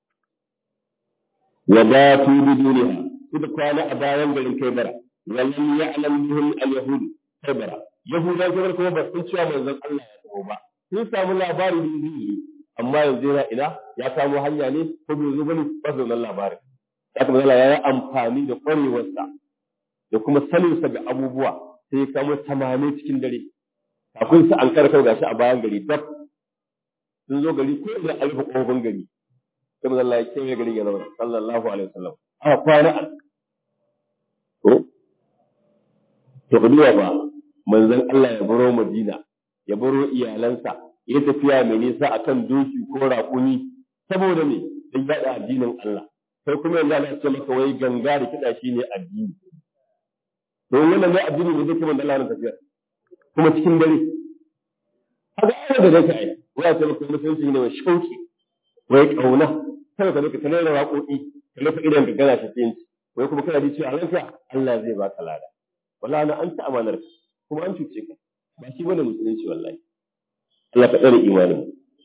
wa ba tu biduniha suka kwana a bayan garin kaibara wallan ya'lam bihim al-yahud kaibara yahudan kaibara kuma ba sun cewa manzon Allah ya taho ba sun samu labari da zai amma yanzu yana ina ya samu hanya ne ko bai zo bane ba su nan labarin haka manzon ya yi amfani da kwarewarsa da kuma saninsa ga abubuwa sai ya kamo tamane cikin dare kafin su an karkar gashi a bayan gari dab sun zo gari ko da alfa kofin gari sai manzon Allah ya kiyaye garin ya zama sallallahu alaihi wasallam a kwana a to to kuduwa ba manzon Allah ya baro Madina ya baro iyalansa ya tafiya mai nisa akan doki ko raƙumi saboda me dan yada addinin Allah sai kuma yanzu Allah ya ce maka wai ganga da kiɗa shine addini to wannan ne addini ne zai kuma da Allah na tafiya kuma cikin dare haka ai da zai ai wai ta maka mutunci ne mai shauki wai kauna kada ka zo ka tana da waƙoƙi ka lafa idan ka gana shi wai kuma kana ji cewa ranka Allah zai baka lada wallahi na an ta amanar kuma an cuce ka ba shi bane musulunci wallahi Allah ka tsare imanin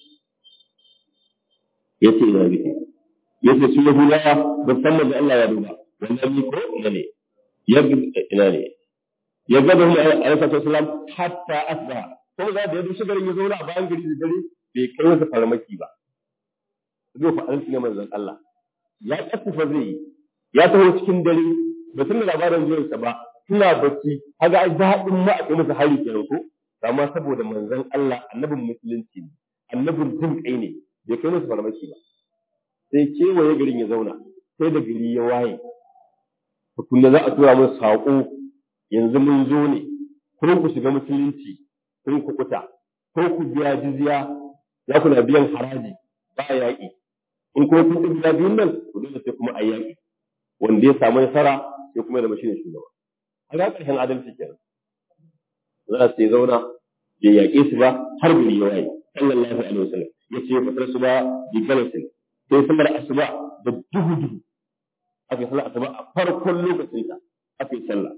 yace ina bike yace su yahudawa ba san da Allah ya duba wannan ni ko ina ne ya ina ne ya ga da mu alaihi salam hatta asba kuma da ya dushi garin ya zo a bayan gari da dare bai kai masa farmaki ba zai fa an tsine manzon Allah ya kasafa zai yi ya taho cikin dare ba tun da labarin zuwansa ba suna bacci kaga ai daɗin ma a kai masa hari kenan ko amma saboda manzon Allah annabin musulunci ne annabin jin kai ne bai kai masa farmaki ba sai kewaye garin ya zauna sai da gari ya waye tukunna za a tura mun saƙo yanzu mun zo ne kun ku shiga musulunci kun ku kuta ko ku biya jizya za ku na biyan haraji ba yaƙi in kuma kun ɗin biya biyun nan ku dole sai kuma a yaƙi wanda ya samu nasara sai kuma da mashi ne shugaba a ga ƙarshen adalci kenan za su zauna bai yaƙe su ba har gari ya waye sallallahu alaihi wasallam ya ce fatar su ba bi galasin sai sallar asuba da duhu duhu aka yi sallar asuba a farkon lokacin ta aka yi sallah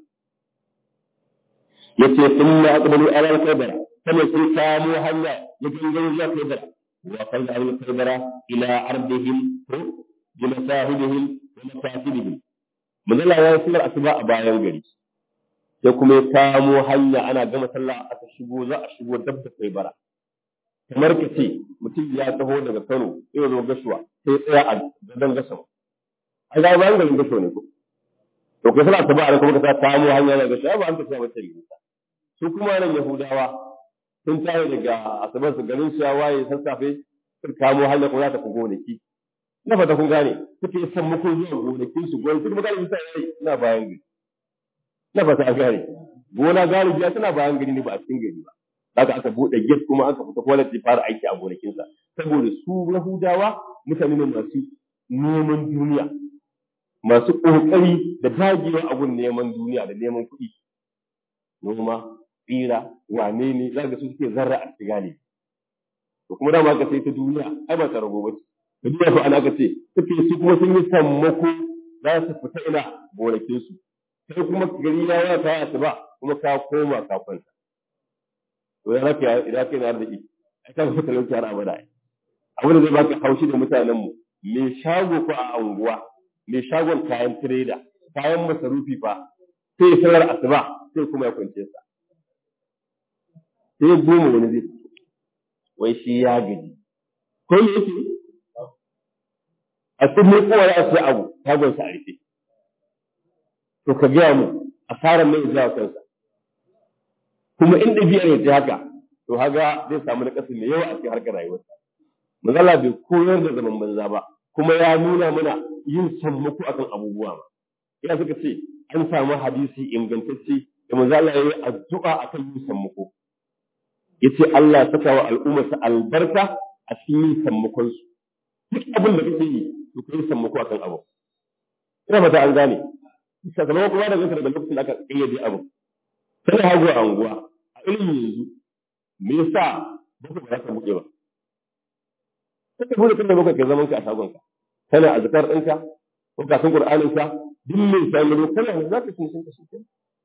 ya ce sun ma aqbalu ala al-kaybara sannan sun kamo hanya ya gangaro zuwa kaybara wa qala al-kaybara ila ardihim bi masahibihim wa mafatidihim manzala ya yi sallar asuba a bayan gari sai kuma ya kamo hanya ana gama sallah aka shigo za a shigo dab da kaybara kamar ka ce mutum ya taho daga Kano sai zo gashuwa sai tsaya a gadon gashuwa a ga bayan garin gashuwa ne ko to kai sallah asuba a kuma ka kamo hanya daga gashuwa ba an ka tsaya wata rigita su kuma nan Yahudawa sun tashi daga asabar su garin su ya waye sassafe sun kamo hanya kuma za ta fi gonaki na fata kun gane suke san muku zuwa gonakin su gonaki kuma galibi sai yayi ina bayan gari na fata a gane gona galibi ya tana bayan gari ne ba a cikin gari ba haka aka bude gate kuma aka fita kwalati fara aiki a gonakin sa saboda su Yahudawa mutane ne masu neman duniya masu kokari da dagewa a gun neman duniya da neman kuɗi noma tsira wane ne za su suke zarra a sigari to kuma dama aka sai ta duniya ai ba ta rago ba ce ta duniya to ana aka ce suke su kuma sun yi sammako za su fita ina gonakin su sai kuma gari ya ya ta asuba kuma ka koma ka kwanta to ya raka idan kai na arziki ai ka ga talauci har abada abin da zai baka haushi da mutanen mu me shago ko a anguwa me shagon kayan trader kayan masarufi fa sai salar asuba sai kuma ya kwance sa sai goma wani zai fito wai shi ya gaji ko me yake a cikin kowa ya sai abu shagon sa a rufe to ka gaya mu asarar mai zuwa kansa kuma in ɗabi'ar ya ce haka to haga zai samu na kasu mai yawa a cikin harkar rayuwarsa manzala bai koyar da zaman banza ba kuma ya nuna mana yin sammako akan abubuwa ba ina suka ce an samu hadisi ingantacce da manzala ya yi addu'a akan yin sammako yace Allah ya saka wa al'ummarsa albarka a cikin yin sammakon su duk abin da kake yi to kai sammako akan abu ina fata an gane sakamakon kuma da ganka daga lokacin da aka kayyade abu sai hagu a anguwa a ilimin yanzu me yasa ba ka ba ka buke ba kake bude kan da baka ke zaman ka a shagon ka kana azkar ɗinka ko ka san qur'anin ka duk mai sai mu kana za ka sun ka shi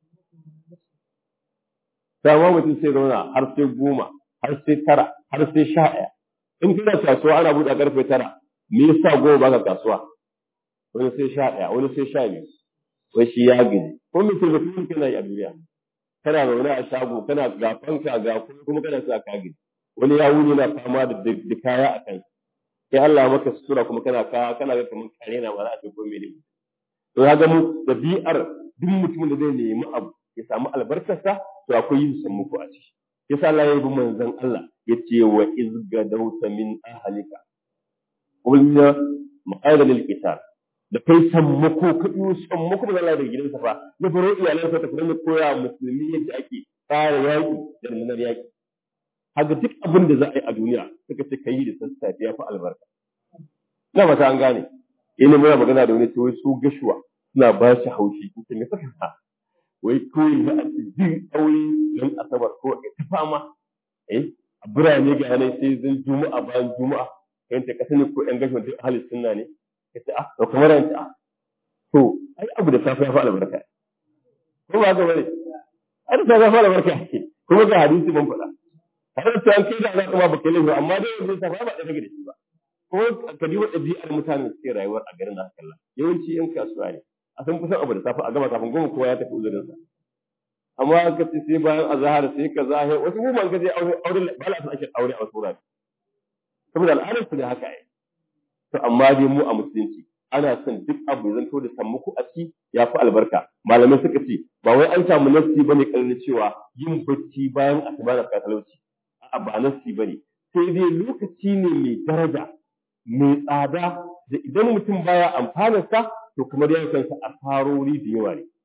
dama mutum sai zauna har sai goma har sai tara har sai sha ɗaya in kana kasuwa ana buɗe karfe tara me yasa goma ba ka kasuwa wani sai sha ɗaya wani sai sha biyu wai shi ya gaji ko me sai mutum kana yi a duniya kana zaune a shago kana ga fanka ga kuma kana sa ka gaji wani ya wuni na fama da da kaya a kai sai Allah maka sutura kuma kana ka kana ga kamar kare na ba za a ce ko mene to ya ga mu dabi'ar duk mutumin da zai nemi abu ya samu albarkarsa to akwai yin sammuku a ciki yasa Allah ya yi manzon Allah ya ce wa izgadauta min ahlika qulna maqala lil qital da kai sammako ka yi sammako da Allah da gidansa fa ya faro iyalansa ta kuma koya musulmi yadda ake tsara yaki da rundunar yaki haka duk abin da za a yi a duniya suka ce kai da sassafe ya fi albarka na mata an gane ina muna magana da wani ce wai su gashuwa suna ba shi haushi in ce me saka sa wai kawai za a ci jin aure don asabar ko a ta fama eh a birane ga yanayi sai zan juma'a bayan juma'a kai ta kasa ne ko yan gashuwa duk halin sunna ne ka ce ah to kamar yanci ah to ai abu da safe ya fi albarka ko ba ga bane ai da safe ya fi albarka kuma ga hadisi ban faɗa har da an kai da za ka ma baka laifi amma dai yanzu ta ba da kake da shi ba ko ka diba ɗabi'ar mutanen suke rayuwar a garin haka kalla yawanci yan kasuwa ne a san kusan abu da safe a gama kafin goma kowa ya tafi uzurin sa amma ka ce sai bayan azhar sai ka zahe wasu mu ban ka je aure aure ba la ake aure a wasu wurare saboda al'adar su da haka ai to amma dai mu a musulunci ana son duk abu ya zanto da sammuku a ciki ya fi albarka malamai suka ce ba wai an samu nafsi bane kallon cewa yin bacci bayan asuba da talauci a ba nasi ba ne, sai dai lokaci ne mai daraja, mai tsada, da idan mutum baya amfanarsa, to kamar ya kansa a farori da yawa ne.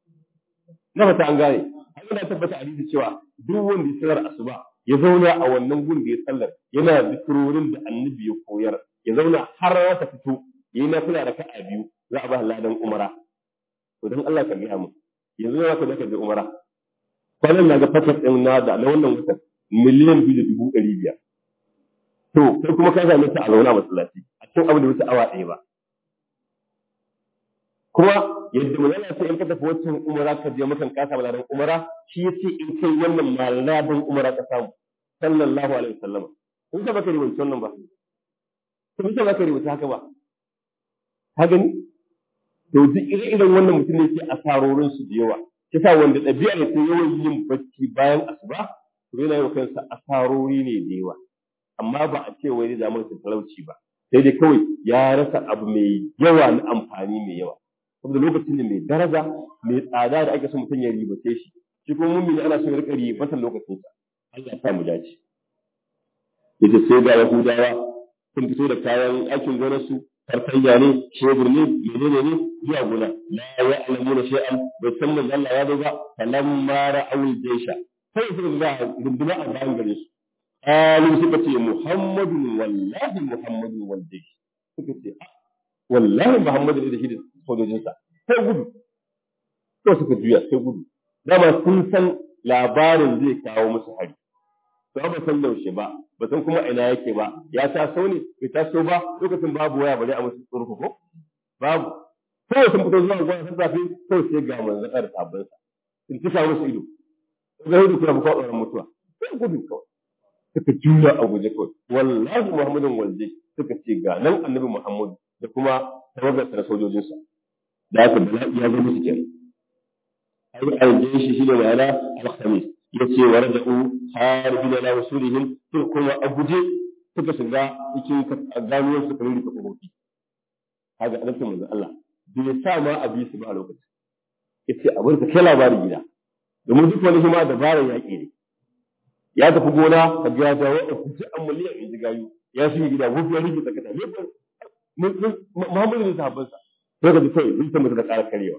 Na fata an gane, an yana tabbata a cewa duk wanda ya sanar asuba ya zauna a wannan gun da ya sallar yana zikirorin da annabi ya koyar, ya zauna har ya ta fito, ya yi nafila da ka'a biyu, za a ba ladan umara. To don Allah ka gaya mu, yanzu ya ka je ka je umara. Kwanan na ga fasar ɗin na da na wannan watan miliyan biyu da dubu ɗari biyar. To, kai kuma ka same ta a zaune a masallaci, a cikin abin da wuce awa ɗaya ba. Kuma yadda mu yana sai in ka tafi wancan umara ka je makan kasa malaran umara, shi ya ce in kai wannan malaran umara ka samu, sallallahu alaihi wasallam. Kun sa baka rubuta wannan ba? Kun sa baka rubuta haka ba? Ka gani? To, duk ire-iren wannan mutum ne ke asarorin su da yawa. Kisa wanda ɗabi'a ne sai yawan yin bacci bayan asuba, to yana yi wa kansa asarori ne da yawa amma ba a ce wai zai zama da talauci ba sai dai kawai ya rasa abu mai yawa na amfani mai yawa saboda lokacin ne mai daraja mai tsada da ake son mutum ya ribace shi shi kuma mummi ana son ya rika ribatan lokacin sa Allah ya sa mu dace yace sai ga Yahudawa sun fito da kayan aikin gonar su farfayya ne shebur ne menene ne zuwa gona la ya'lamuna shay'an bai san manzo Allah ya zo ba falamma ra'awul jaysha sai suka ga runduna a bayan gare su qalu suka ce muhammadun wallahi muhammadun wal jaysh suka ce wallahi muhammadu ne da shi da sojojinsa sai gudu to suka juya sai gudu dama sun san labarin zai kawo musu hari to ba san yaushe ba ba san kuma ina yake ba ya taso ne bai taso ba lokacin babu waya bare a musu tsurku ko babu sai sun fito zuwa gona sun zafi sai sai ga manzon da sabbin sa sun tuka musu ido ga hudu kuma ba tsoron mutuwa sai gudu kawai suka juya a guje kawai wallahi muhammadun walje suka ce ga nan annabi muhammadu da kuma tawagar da sojojinsa da haka bala'i ya zo musu kenan ai ayyukan shi shine ma'ana al-khamis yace wa raja'u harbina la wasulihim to kuma a guje suka shiga cikin ganuwar su kamar da kofofi kaga annabi manzo Allah bai sa ma a bi su ba a lokacin yace a bar ka kai labarin gida domin duk wani kuma dabarar yaƙi ne ya tafi gona ka ga ya dawo a kuce an miliyan in ji gayu ya shi gida wufi ya rike tsakata ne Muhammadu ne sahabbansa sai ka ji kai zuciya mutum da ƙara karewa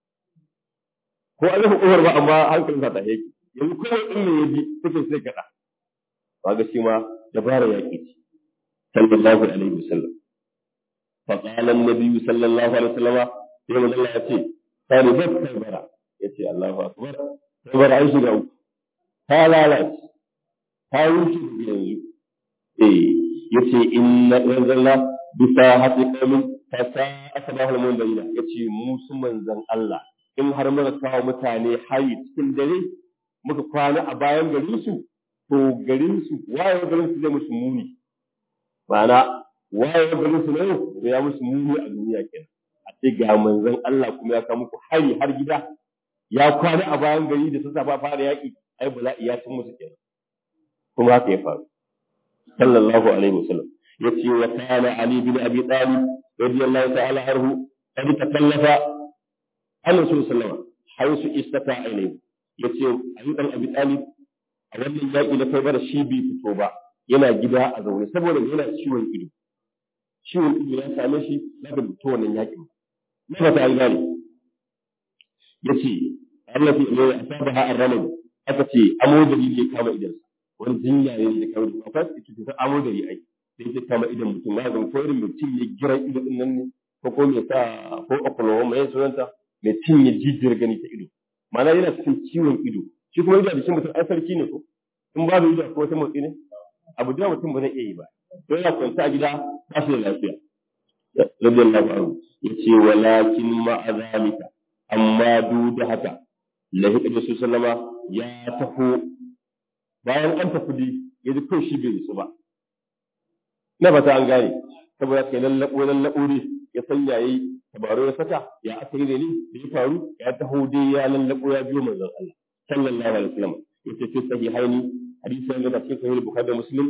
ko an rufe ƙofar ba amma hankalinsa ta yake yanzu kowa in ne ya ji take sai kaɗa ba ga shi ma dabara yaƙi ce sallallahu alaihi wasallam fa qala an-nabi sallallahu alaihi wasallam sai manzo Allah ya ce talibat kaybara yace Allahu akbar kaybara ai shiga uku ta lalace ta wuce yanzu eh yace inna anzalna bisa hati qaumin fa sa'a sabahul munzalina yace mu su manzon Allah in har muka kawo mutane hayi cikin dare muka kwana a bayan garin su to garin su waye garin su zai musu muni ma'ana waye garin su ne to ya musu muni a duniya kenan a ce ga manzon Allah kuma ya kawo muku hari har gida ya kwana a bayan gari da sassa ba fara yaki ai bala'i ya cin musu kenan kuma haka ya faru sallallahu alaihi wasallam yace wa kana ali bin abi talib radiyallahu ta'ala anhu qad takallafa an rasul sallallahu haisu istata ilayhi yace ali dan abi talib a wannan yaki na kai bara shi bai fito ba yana gida a zaune saboda yana ciwon ido ciwon ido ya same shi na da fito wannan yakin na ba ta gane yace Allah ya asabaha ar-ramal aka ce amodari ne kama idan wani jinya ne da kawai akwai su ta amodari ai sai ta kama idan mutum ma zan ko irin mutum ya gira ido din nan ne ko ko me sa ko okuloma mai sunanta mai cinye jijiyar gani ta ido ma'ana yana cikin ciwon ido shi kuma ido a jikin mutum ai sarki ne ko in babu ido ko wata motsi ne abu da mutum ba zai iya yi ba to yana kwanta a gida ba shi da lafiya radiyallahu anhu yace walakin ma'a zalika amma duk da haka lahiƙa da su sallama ya taho bayan an tafi dai ya ji kawai shi bai su ba na ba ta an gane saboda kai lallaɓo lallaɓo ne ya san yayi tabaro ya saka ya aka yi ne da ya faru ya taho dai ya lallaɓo ya biyo manzon Allah sallallahu alaihi wasallam yace fi sahihaini hadisi yana da cikin sahih bukhari da muslim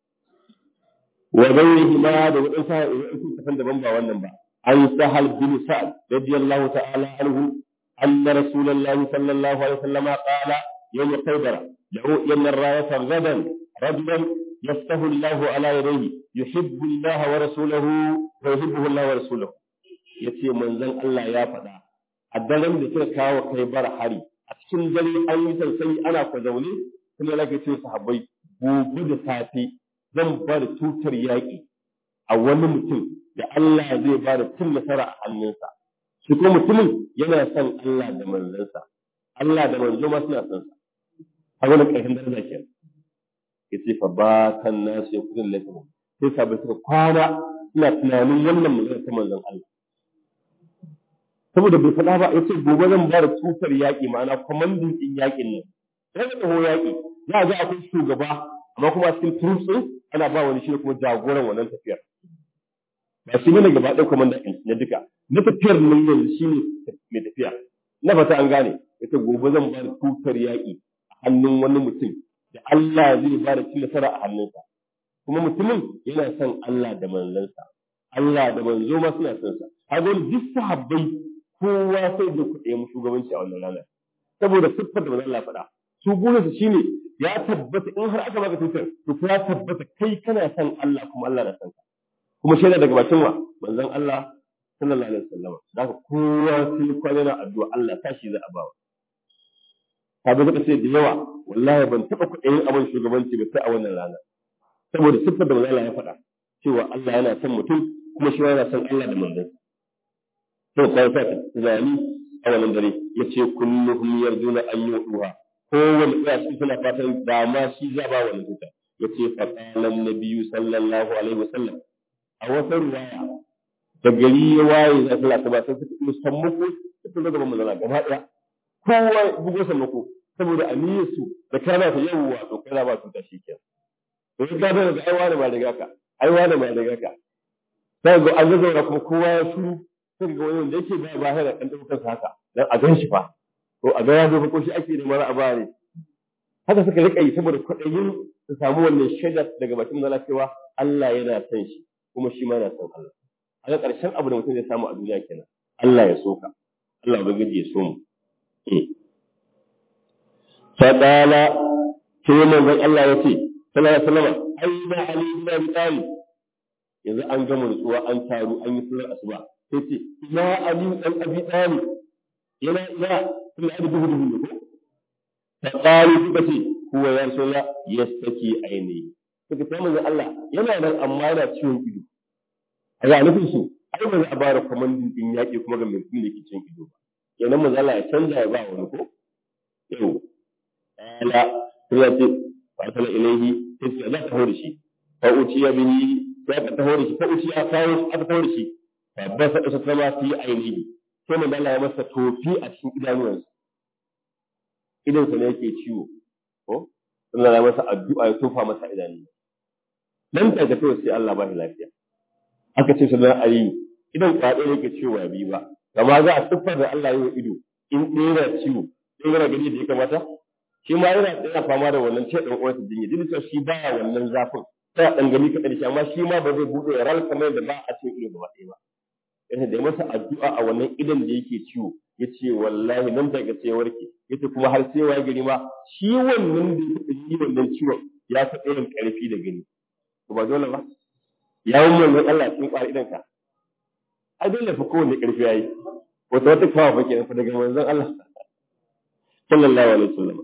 wa ghayrihi ma da wadansu tafan daban ba wannan ba an sahal bin sa'ad radiyallahu ta'ala anhu أن رسول الله صلى الله عليه وسلم قال يوم خيبر لأوئين الراية غدا رجلا يفتح الله على يديه يحب الله ورسوله ويحبه الله ورسوله yace manzon Allah ya faɗa a daren da suka kawo kai bar hari a cikin dare an yi sansani ana ku zaune kuma lake ce sahabbai gobe da safe zan ba da tutar yaƙi a wani mutum da Allah zai ba da cin nasara a hannunsa shi kuma mutumin yana son Allah da manzansa Allah da manzo ma suna son sa a wani ƙarshen daraja ke ya ce fa ba kan nasu ya kudin laifin sai sabai suka kwana suna tunanin wannan magana ta manzon Allah saboda bai faɗa ba ya ce gobe zan ba da tutar yaƙi ma'ana kwamandin ɗin yaƙin nan sai da taho yaƙi za a ga akwai shugaba amma kuma cikin turutsun ana ba wani shi kuma jagoran wannan tafiyar ba shi ne gaba ɗaya kwamandan na duka na tafiyar nan yanzu shi ne mai tafiya na fata an gane ita gobe zan ba da tutar yaƙi a hannun wani mutum da Allah zai ba da cin nasara a hannunsa kuma mutumin yana son Allah da manzansa Allah da manzo ma suna son sa kaga duk sahabbai kowa sai da kuɗe mu shugabanci a wannan ranar saboda siffar da manzon Allah faɗa su burinsu shine ya tabbata in har aka baka tutar to ya tabbata kai kana son Allah kuma Allah na son ka kuma shaida daga bakin wa manzon Allah sallallahu alaihi wasallam da haka kowa sai kwana na addu'a Allah tashi za a bawa ka bi zaka ce da yawa wallahi ban taba kuɗin abin shugabanci ba sai a wannan rana saboda siffar da manzon Allah ya faɗa cewa Allah yana son mutum kuma shi yana son Allah da manzon to kai fa zani a wannan dare yace kulluhum yarjuna an yu'uha kowanne ɗaya su suna fatan da ma shi za ba wannan tuta yace fa qala an-nabiyyu sallallahu alaihi wasallam a wata ruwaya da gari ya waye za su lata ba sai suka yi sammako da sun gaba mazana gaba ɗaya kowa bugo sammako saboda aniyar su da kana ta yawwa to kai ba su ta shi kenan to in ka daga ai wani ba daga ka ai wani ba daga ka sai ga an zauna kuma kowa ya shiru sai ga wani wanda yake ba ba da kan daukar sa haka dan a gan shi fa to a ga ya zo ko shi ake da mara a bare haka suka rika yi saboda kwaɗayin su samu wannan shaida daga bakin mazala cewa Allah yana son shi kuma shi ma yana son Allah a ga ƙarshen abu da mutum zai samu a duniya kenan Allah ya so ka Allah ubangiji ya so mu fadala sai manzon Allah ya ce sallallahu alaihi wasallam aina ali ibn abi talib yanzu an gama nutsuwa an taru an yi sallar asuba sai ce ya ali dan abi talib yana ya kuma da duhu duhu ko fa qalu suka ce huwa ya rasulullah yastaki aini suka ce manzon Allah yana nan amma yana ciwon ido a ga nufin su ai ba za a bara komandin din yaki kuma ga mai kun da ke ciwon ido ba kenan manzon Allah ya canza ya ba wani ko yau ala sai ya ce فأرسل إليه تسعة لا تهور شيء فأتي به لا تهور شيء فأتي أخاه أتهور شيء فبس أسسما في عينيه ثم قال له مسا توفي أشين إدانوانس idan sa ne yake ciwo ko sun lalata masa addu'a ya tofa masa idanu nan ta ga sai Allah ba shi lafiya aka ce sunan ali idan kwaɗe yake ciwo ba bi ba kama za a siffar da Allah ya yi ido in ɗera ciwo in yana gani da ya kamata shi ma yana yana fama da wannan ce dan uwansa jinya duk da shi baya wannan zafin sai dan gani ka karshe amma shi ma ba zai bude ral kamar da ba a cikin ido gaba ɗaya ba yace da masa addu'a a wannan idan da yake ciwo yace wallahi nan daga sai warke yace kuma har sai waye gari ma shi wannan da yake yi wannan ciwon ya ta irin karfi da gani to ba dole ba yawon wannan Allah cikin kwari idan ka ai dole fa kowanne karfi yayi wata wata kawa fa kenan fa daga manzon Allah sallallahu alaihi wasallam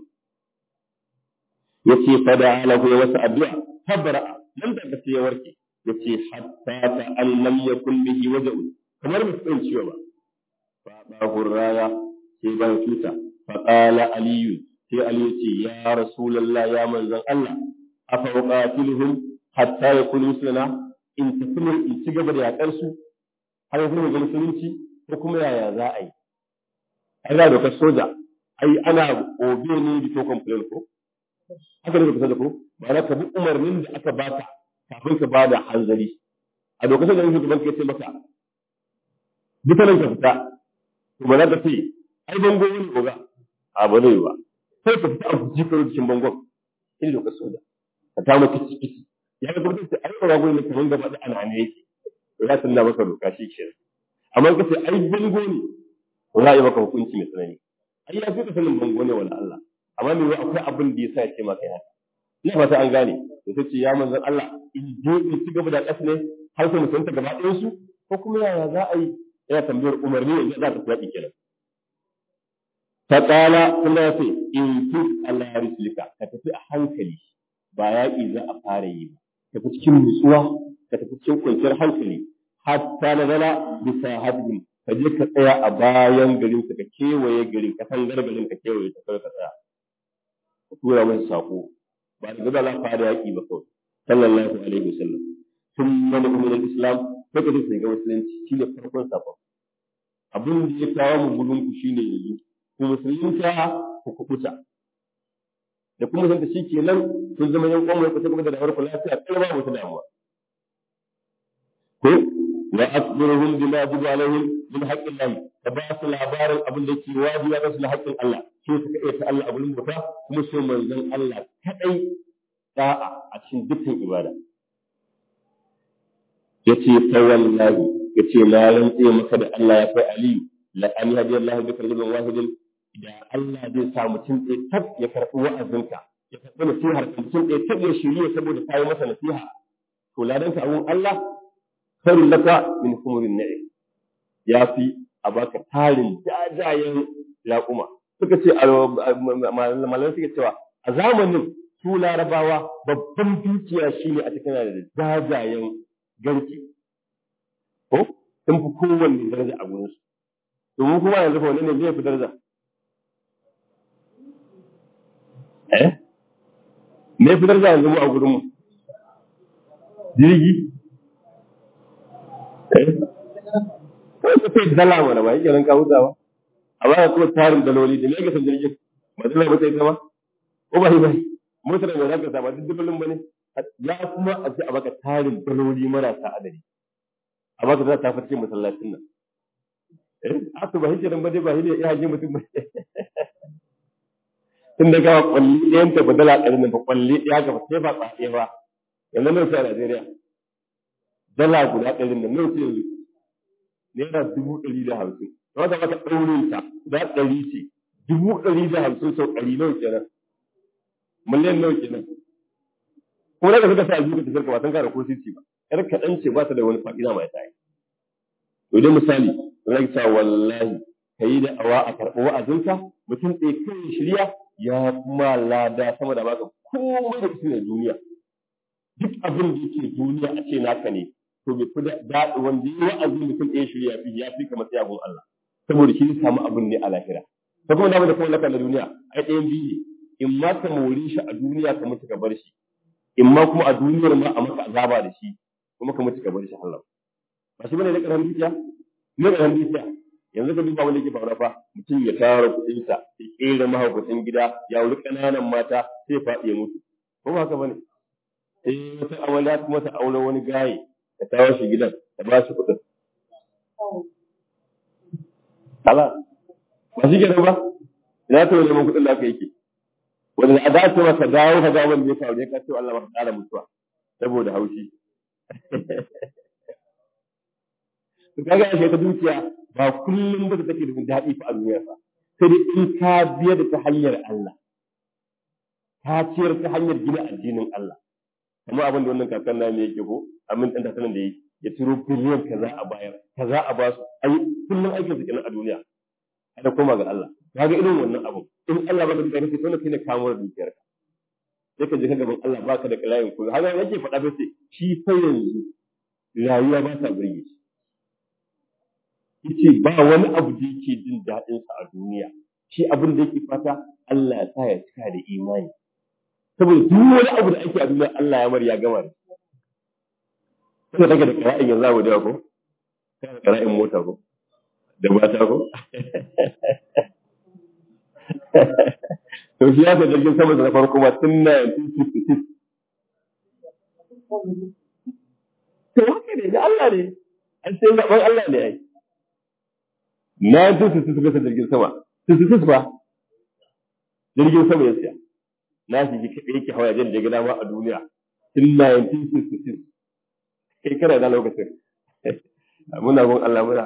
yace fada lahu ya wasa addu'a tabara nan da ka ya warke yace hatta ta an lam yakun bihi waja'u kamar mutum ciwo ba fa ba hurraya sai ban tuta fa qala aliyu sai aliyu ce ya rasulullah ya manzon Allah afa uqatiluhum hatta yakunu muslima in tafi in ci gaba da yakar su har yanzu ga musulunci ko kuma yaya za a yi ai da dokar soja ai ana obe ne da to complain ko haka ne kusa da ko ba za ka bi umarnin da aka baka kafin ka bada hanzari a lokacin da shugaban ka ce maka dukkanin ka fita to ba za ka ce ai bango wani oga a ba zai ba sai ka fita a fuji ka cikin bangon in lokacin soja ka ta maka ciki ya ga gurbin sai ai oga gurin kaman gaba da ana ne yake to ya tunna maka doka shi ke amma ka ce ai bango ne to za a yi maka hukunci mai tsanani ai ya fi ka sanin bango ne wala Allah amma me akwai abin da yasa ya ce maka haka ina fata an gane to sai ce ya manzon Allah in je in ci gaba da ƙasa ne har sai mutunta gaba ɗayan su ko kuma yaya za a yi yana tambayar umarni ne za ta faɗi kenan ta ƙala kuma ya ce in fi Allah ya rislika ka tafi a hankali ba yaƙi za a fara yi ba tafi cikin nutsuwa ka tafi cikin kwanciyar hankali hatta na zana bisa hadin ka je ka tsaya a bayan garin ka kewaye garin ka san gargarin ka kewaye ta kai ka tsaya ka tura masa sako ba da gaba za fara yaƙi ba kawai sallallahu alaihi wasallam sun mana kuma islam sai ka sai ga musulunci shine farkon sakon abin da ya kawo mu gudun ku shine yanzu ku musulunta ku kubuta da kuma san shi kenan kun zama yan kwamma ku ta gaba da da'awar ku lafiya kai ba wata damuwa ko wa akbiruhum bima yajibu alaihim min haqqillahi ka ba su labarin abin da ke wajibi ga su na haƙƙin Allah sai suka iya ta Allah abin bauta kuma so manzon Allah kadai da'a a cikin dukkan ibada yace fa wallahi yace na rantse maka da Allah ya kai Ali la an yahdi Allah bi kalbin wahidin da Allah zai sa mutum ɗaya tab ya karɓi wa'azinka ya karɓi nasihar ka mutum ɗaya tab ya shirya saboda ka yi masa nasiha to ladanka abun Allah khairul laka min humurin na'i ya fi a baka tarin jajayen raƙuma suka ce malamai suka cewa a zamanin su larabawa babban dukiya shine a cikin da jajayen garke ko sun fi kowanne daraja a gurinsu domin kuma yanzu fa wani ne zai fi daraja eh me fi daraja yanzu mu a gurinmu jirgi eh ko ka sai dala mana ba yake nan ka huta ba amma ka kuma tarin daloli da me ka san jirgin ba dala ba sai ta ba ko ba ba motar da za ka sa ba duk dubalin ba ne ya kuma a ce a baka tarin daloli marasa adadi a baka za ta fice masallacin nan eh aka ba hijiran ba dai ba hijira ya haje mutum ba tun da gawa kwalli ɗayan ta badala ɗari nan ba kwalli ɗaya ga sai ba tsaye ba yanzu nan sai a Najeriya dala guda ɗari nan nan sai yanzu naira dubu ɗari da hamsin wanda maka ɗaurin ta guda ɗari ce dubu ɗari da hamsin sau ɗari nawa kenan miliyan nawa kenan kuma daga suka sa aljihu ka tafiyar ka ba san ka da ko sisi ba yar kaɗan ce ba ta da wani fa'ida mai tsaye to dai misali zai sa wallahi ka yi da awa a karɓi wa'azinka mutum ɗaya kan shirya ya kuma lada sama da baka komai da kusa da duniya duk abin da yake duniya a ce naka ne to bai fi daɗi wanda yi wa'azi mutum ɗaya shirya fi ya fi kamar tsayabun Allah saboda shi samu abin ne a lahira ta kuma dama da kuma laka na duniya ai ɗayan biyu ne in ma ka more shi a duniya ka mutu ka bar shi in ma kuma a duniyar ma a maka azaba da shi kuma ka mutu ka bar shi Allah ba shi bane da ƙarfin dukiya ne ƙarfin dukiya yanzu ka duba wanda yake faruwa fa mutum ya tara kuɗinsa ya ƙera mahaukacin gida ya wuri ƙananan mata sai faɗi ya mutu ko ba haka bane sai wata amarya kuma ta aure wani gaye ta kawo shi gidan ta ba shi kuɗin Kala, ba shi kenan ba, ina ta wani neman kuɗin da aka yake. Wanda a dace maka dawo ka ga wanda ya faru ya kace Allah maka ƙara mutuwa saboda haushi. To kaga ashe ta dukiya ba kullum ba take da daɗi fa a duniya fa. Sai dai in ka biya da ta hanyar Allah. Ka ciyar ta hanyar gina addinin Allah. Kamar abin da wannan kakan na yake ko amin ɗan tatanan da yake. ya turo biliyan kaza a bayar kaza a ba su ai kullum aikin su kenan a duniya kada koma ga Allah kaga irin wannan abu in Allah baka da kake tona kine kamo da dukiyar ka sai ka je ka gaban Allah baka da kalayin kullu haka yake faɗa ba sai shi fa yanzu rayuwa ba ta burge shi yace ba wani abu da yake jin daɗin sa a duniya shi abin da yake fata Allah ya sa ya cika da imani saboda duk wani abu da ake a duniya Allah ya mar ya gama da Kuma take da ƙara'in yanzu abu da ko? Kana ƙara'in mota ko? Da mata ko? To shi ya ga jirgin sama da farko ma tun na 1966. To haka ne, da Allah ne. An sai zaɓen Allah ne ai. Na 1966 suka jirgin sama. 66 ba. Jirgin sama ya siya. Na shi kaɗai yake hawa jan da gida ma a duniya. Tun 1966. kai kana da lokacin muna gun Allah muna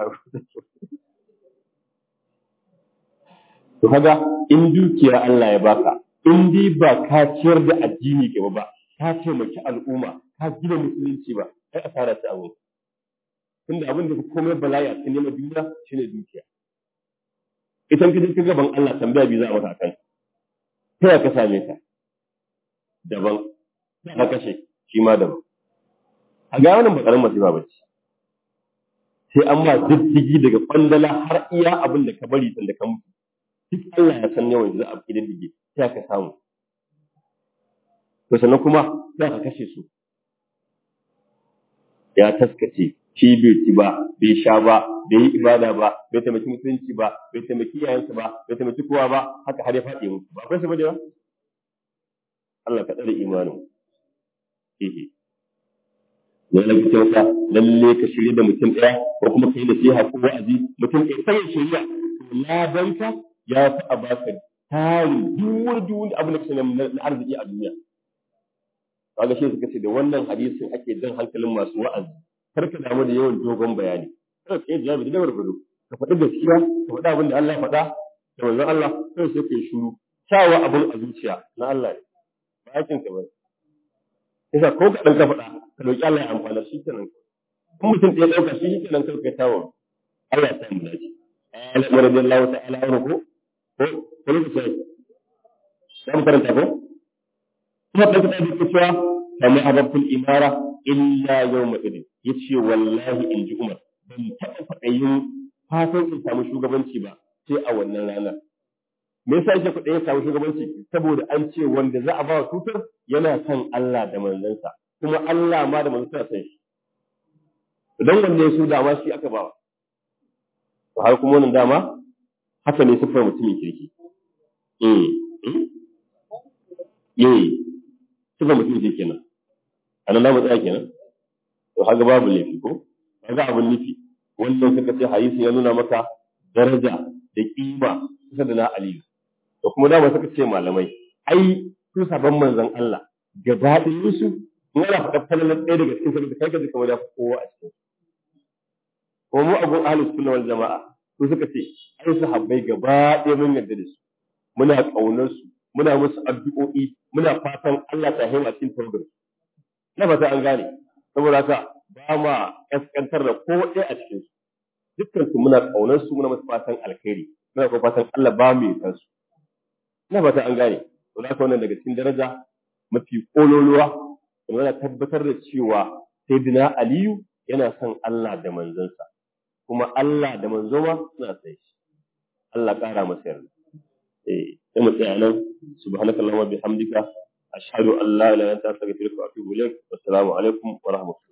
to kaga in dukiya Allah ya baka in dai ba ka ciyar da addini ke ba ka taimaki al'umma ka gina musulunci ba kai asara ta abu tunda abin da komai bala'i a cikin neman duniya shine dukiya idan ka je ka gaban Allah tambaya bi za a maka kan ta ya ka same ta daban ka kashe shi ma daban a ga wannan bakarin masifa ba ce sai an ma diddigi daga kwandala har iya abin da ka bari tun da ka mutu duk Allah ya san yawan da za a fi diddige sai ka samu to sannan kuma za ka kashe su ya taskace shi bai ci ba bai sha ba bai yi ibada ba bai taimaki mutunci ba bai taimaki iyayensa ba bai taimaki kowa ba haka har ya faɗi mutu ba akwai su ba da yawa Allah ka tsare imanin ehe ya lafi kyauta lalle ka shirya da mutum ɗaya ko kuma ka yi nasiha ko wa'azi mutum ɗaya sai ya shirya to ladanka ya fi a baka tarin duwar duwar abin da ka sani na arziki a duniya kaga shi suka ce da wannan hadisin ake jan hankalin masu wa'azi kar ka damu da yawan dogon bayani kada ka yi jawabi da dabar fudu ka faɗi gaskiya ka faɗi abin da Allah ya faɗa da manzon Allah sai sai ka yi shiru kyawa abin a zuciya na Allah ne ba aikin ka bane yasa ko ka dan ka faɗa ka roki Allah ya amfana shi kenan kuma mutum ɗaya ɗauka shi kenan kar ka tawo Allah ya sa mu dace Allah radiyallahu ta'ala anhu ko ko ko lokaci sai karanta ko kuma da ta da cewa kama ababul imara illa yawma idin yace wallahi in ji Umar ban taɓa faɗayin fatan in samu shugabanci ba sai a wannan ranar me yasa yake kuɗin ya samu shugabanci saboda an ce wanda za a ba wa tutar yana son Allah da manzansa kuma Allah ma da manzansa san shi idan wanda ya so dama shi aka ba to har kuma wannan dama haka ne sifar mutumin kirki eh eh sifar mutumin kirki kenan anan da mu tsaya kenan to haka babu laifi ko kaga abun nufi wannan suka ce hadisi ya nuna maka daraja da kima kusa da na aliyu da kuma dama suka ce malamai ai su sabon manzon Allah gaba ɗayan su in ana faɗa falalar ɗaya daga cikin sabon kai ka ji kamar ya fi kowa a cikin ko mu abun ahlus sunna wal jama'a su suka ce ai sahabbai gaba ɗaya mun yarda da su muna ƙaunar su muna musu addu'o'i muna fatan Allah ta hima cikin tawagar na fata an gane saboda haka ba ma kaskantar da ko ɗaya a cikin su dukkan su muna kaunar su muna musu fatan alkhairi muna kuma fatan Allah ba mu yi su na fata an gane to da wannan daga cikin daraja mafi kololuwa yana tabbatar da cewa sayyidina Aliyu yana son Allah da manzansa kuma Allah da manzo ma suna son shi Allah ƙara masa yarda eh sai mu tsaya nan subhanakallahumma bihamdika ashhadu an la ilaha illa anta astaghfiruka wa atubu ilaik assalamu alaikum wa rahmatullahi